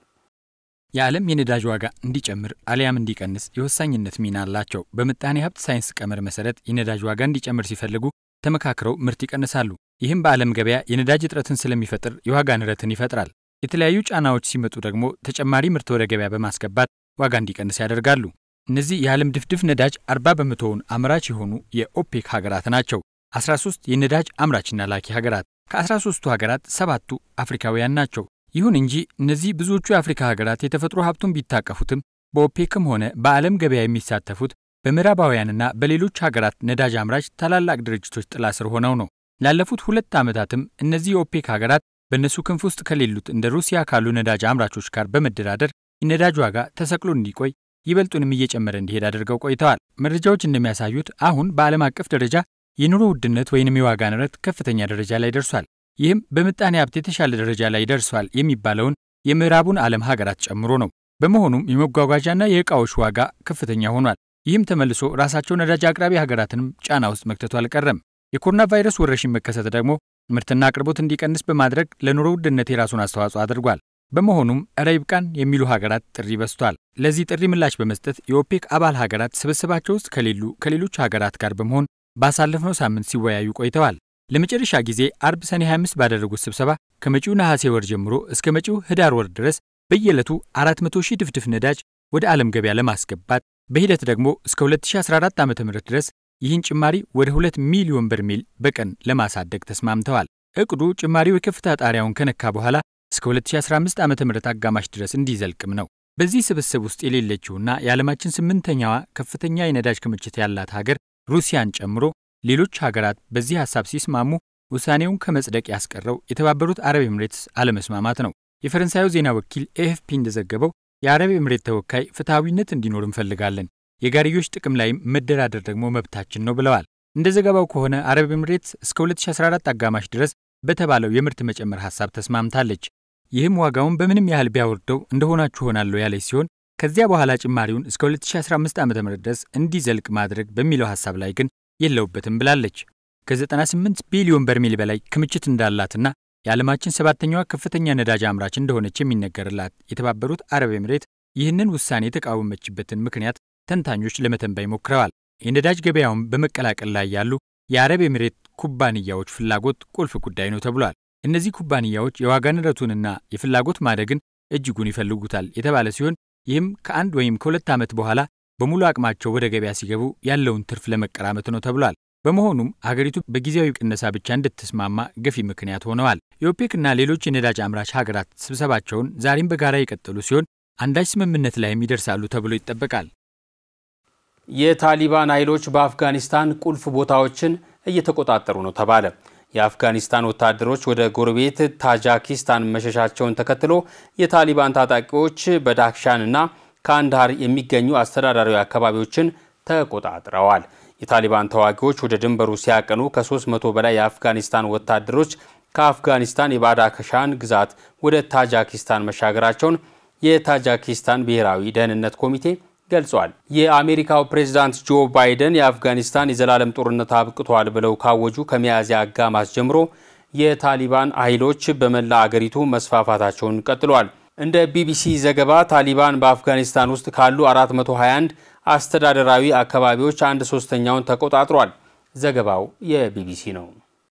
Speaker 14: የዓለም የነዳጅ ዋጋ እንዲጨምር አሊያም እንዲቀንስ የወሳኝነት ሚና አላቸው። በምጣኔ ሀብት ሳይንስ ቀመር መሰረት የነዳጅ ዋጋ እንዲጨምር ሲፈልጉ ተመካክረው ምርት ይቀንሳሉ። ይህም በዓለም ገበያ የነዳጅ እጥረትን ስለሚፈጥር የዋጋ ንረትን ይፈጥራል። የተለያዩ ጫናዎች ሲመጡ ደግሞ ተጨማሪ ምርት ወደ ገበያ በማስገባት ዋጋ እንዲቀንስ ያደርጋሉ። እነዚህ የዓለም ድፍድፍ ነዳጅ 40 በመቶውን አምራች የሆኑ የኦፔክ ሀገራት ናቸው። 13 የነዳጅ አምራችና ላኪ ሀገራት ከ13ቱ ሀገራት ሰባቱ አፍሪካውያን ናቸው። ይሁን እንጂ እነዚህ ብዙዎቹ የአፍሪካ ሀገራት የተፈጥሮ ሀብቱን ቢታቀፉትም በኦፔክም ሆነ በዓለም ገበያ የሚሳተፉት በምዕራባውያንና በሌሎች ሀገራት ነዳጅ አምራች ታላላቅ ድርጅቶች ጥላ ስር ሆነው ነው። ላለፉት ሁለት ዓመታትም እነዚህ የኦፔክ ሀገራት በእነሱ ክንፍ ውስጥ ከሌሉት እንደ ሩሲያ ካሉ ነዳጅ አምራቾች ጋር በመደራደር የነዳጅ ዋጋ ተሰቅሎ እንዲቆይ ይበልጡንም እየጨመረ እንዲሄድ አድርገው ቆይተዋል። መረጃዎች እንደሚያሳዩት አሁን በዓለም አቀፍ ደረጃ የኑሮ ውድነት ወይንም የዋጋ ንረት ከፍተኛ ደረጃ ላይ ደርሷል። ይህም በምጣኔ ሀብት የተሻለ ደረጃ ላይ ደርሷል የሚባለውን የምዕራቡን ዓለም ሀገራት ጨምሮ ነው። በመሆኑም የመጓጓዣና የዕቃዎች ዋጋ ከፍተኛ ሆኗል። ይህም ተመልሶ ራሳቸው ነዳጅ አቅራቢ ሀገራትንም ጫና ውስጥ መክተቱ አልቀረም። የኮሮና ቫይረስ ወረርሽኝ መከሰት ደግሞ ምርትና አቅርቦት እንዲቀንስ በማድረግ ለኑሮ ውድነት የራሱን አስተዋጽኦ አድርጓል። በመሆኑም እረ ይብቃን የሚሉ ሀገራት ጥሪ በዝቷል። ለዚህ ጥሪ ምላሽ በመስጠት የኦፔክ አባል ሀገራት ስብስባቸው ውስጥ ከሌሉ ከሌሎች ሀገራት ጋር በመሆን ባሳለፍነው ሳምንት ሲወያዩ ቆይተዋል። ለመጨረሻ ጊዜ አርብ ሰኔ 25 ባደረጉት ስብሰባ ከመጪው ነሐሴ ወር ጀምሮ እስከ መጪው ህዳር ወር ድረስ በየዕለቱ 400 ሺህ ድፍድፍ ነዳጅ ወደ ዓለም ገበያ ለማስገባት በሂደት ደግሞ እስከ 2014 ዓ ም ድረስ ይህን ጭማሪ ወደ 2 ሚሊዮን በርሜል በቀን ለማሳደግ ተስማምተዋል። እቅዱ ጭማሪው የከፍታ ጣሪያውን ከነካ በኋላ እስከ 2015 ዓ ም አጋማሽ ድረስ እንዲዘልቅም ነው። በዚህ ስብስብ ውስጥ የሌለችውና የዓለማችን ስምንተኛዋ ከፍተኛ የነዳጅ ክምችት ያላት ሀገር ሩሲያን ጨምሮ ሌሎች ሀገራት በዚህ ሐሳብ ሲስማሙ ውሳኔውን ከመጽደቅ ያስቀረው የተባበሩት አረብ ኤምሬትስ አለመስማማት ነው። የፈረንሳዩ ዜና ወኪል ኤኤፍፒ እንደዘገበው የአረብ ኤምሬት ተወካይ ፍትሐዊነት እንዲኖር እንፈልጋለን፣ የጋርዮሽ ጥቅም ላይም መደራደር ደግሞ መብታችን ነው ብለዋል። እንደ ዘገባው ከሆነ አረብ ኤምሬትስ እስከ 2014 አጋማሽ ድረስ በተባለው የምርት መጨመር ሐሳብ ተስማምታለች። ይህም ዋጋውን በምንም ያህል ቢያወርደው እንደሆናችሁ ሆናለሁ ያለች ሲሆን ከዚያ በኋላ ጭማሪውን እስከ 2015 ዓ ም ድረስ እንዲዘልቅ ማድረግ በሚለው ሐሳብ ላይ ግን የለውበትም ብላለች። ከ98 ቢሊዮን በርሜል በላይ ክምችት እንዳላትና የዓለማችን ሰባተኛዋ ከፍተኛ ነዳጅ አምራች እንደሆነች የሚነገርላት የተባበሩት አረብ ኤምሬት ይህንን ውሳኔ የተቃወመችበትን ምክንያት ተንታኞች ለመተንበይ ሞክረዋል። የነዳጅ ገበያውን በመቀላቀል ላይ ያሉ የአረብ ኤምሬት ኩባንያዎች ፍላጎት ቁልፍ ጉዳይ ነው ተብሏል። እነዚህ ኩባንያዎች የዋጋ ንረቱንና የፍላጎት ማደግን እጅጉን ይፈልጉታል የተባለ ሲሆን ይህም ከአንድ ወይም ከሁለት ዓመት በኋላ በሙሉ አቅማቸው ወደ ገበያ ሲገቡ ያለውን ትርፍ ለመቀራመት ነው ተብሏል። በመሆኑም አገሪቱ በጊዜያዊ ቅነሳ ብቻ እንድትስማማ ገፊ ምክንያት ሆነዋል። የኦፔክና ሌሎች የነዳጅ አምራች ሀገራት ስብሰባቸውን ዛሬም በጋራ የቀጠሉ ሲሆን አንዳች ስምምነት ላይም ይደርሳሉ ተብሎ ይጠበቃል።
Speaker 1: የታሊባን ኃይሎች በአፍጋኒስታን ቁልፍ ቦታዎችን እየተቆጣጠሩ ነው ተባለ። የአፍጋኒስታን ወታደሮች ወደ ጎረቤት ታጃኪስታን መሸሻቸውን ተከትሎ የታሊባን ታጣቂዎች በዳክሻንና ካንዳሃር የሚገኙ አስተዳዳሪያዊ አካባቢዎችን ተቆጣጥረዋል። የታሊባን ተዋጊዎች ወደ ድንበሩ ሲያቀኑ ከ300 በላይ የአፍጋኒስታን ወታደሮች ከአፍጋኒስታን የባዳክሻን ግዛት ወደ ታጃኪስታን መሻገራቸውን የታጃኪስታን ብሔራዊ ደህንነት ኮሚቴ ገልጿል። የአሜሪካው ፕሬዝዳንት ጆ ባይደን የአፍጋኒስታን የዘላለም ጦርነት አብቅቷል ብለው ካወጁ ከሚያዝያ አጋማሽ ጀምሮ የታሊባን ኃይሎች በመላ አገሪቱ መስፋፋታቸውን ቀጥሏል። እንደ ቢቢሲ ዘገባ ታሊባን በአፍጋኒስታን ውስጥ ካሉ 421 አስተዳደራዊ አካባቢዎች አንድ ሶስተኛውን ተቆጣጥሯል። ዘገባው የቢቢሲ ነው።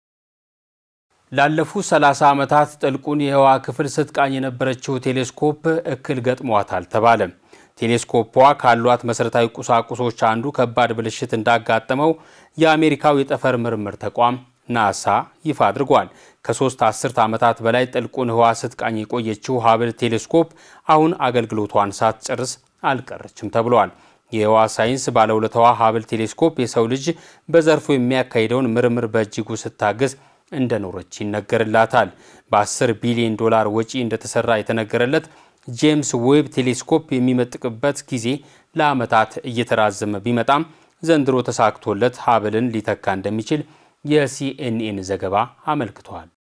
Speaker 1: ላለፉት 30 ዓመታት ጥልቁን የህዋ ክፍል ስትቃኝ የነበረችው ቴሌስኮፕ እክል ገጥሟታል ተባለ። ቴሌስኮፖ ካሏት መሠረታዊ ቁሳቁሶች አንዱ ከባድ ብልሽት እንዳጋጠመው የአሜሪካው የጠፈር ምርምር ተቋም ናሳ ይፋ አድርጓል። ከሶስት አስርት ዓመታት በላይ ጥልቁን ህዋ ስትቃኝ የቆየችው ሀብል ቴሌስኮፕ አሁን አገልግሎቷን ሳትጨርስ አልቀረችም ተብሏል። የህዋ ሳይንስ ባለውለታዋ ሀብል ቴሌስኮፕ የሰው ልጅ በዘርፉ የሚያካሂደውን ምርምር በእጅጉ ስታግዝ እንደኖረች ይነገርላታል። በ10 ቢሊዮን ዶላር ወጪ እንደተሰራ የተነገረለት ጄምስ ዌብ ቴሌስኮፕ የሚመጥቅበት ጊዜ ለዓመታት እየተራዘመ ቢመጣም ዘንድሮ ተሳክቶለት ሀብልን ሊተካ እንደሚችል የሲኤንኤን ዘገባ አመልክቷል።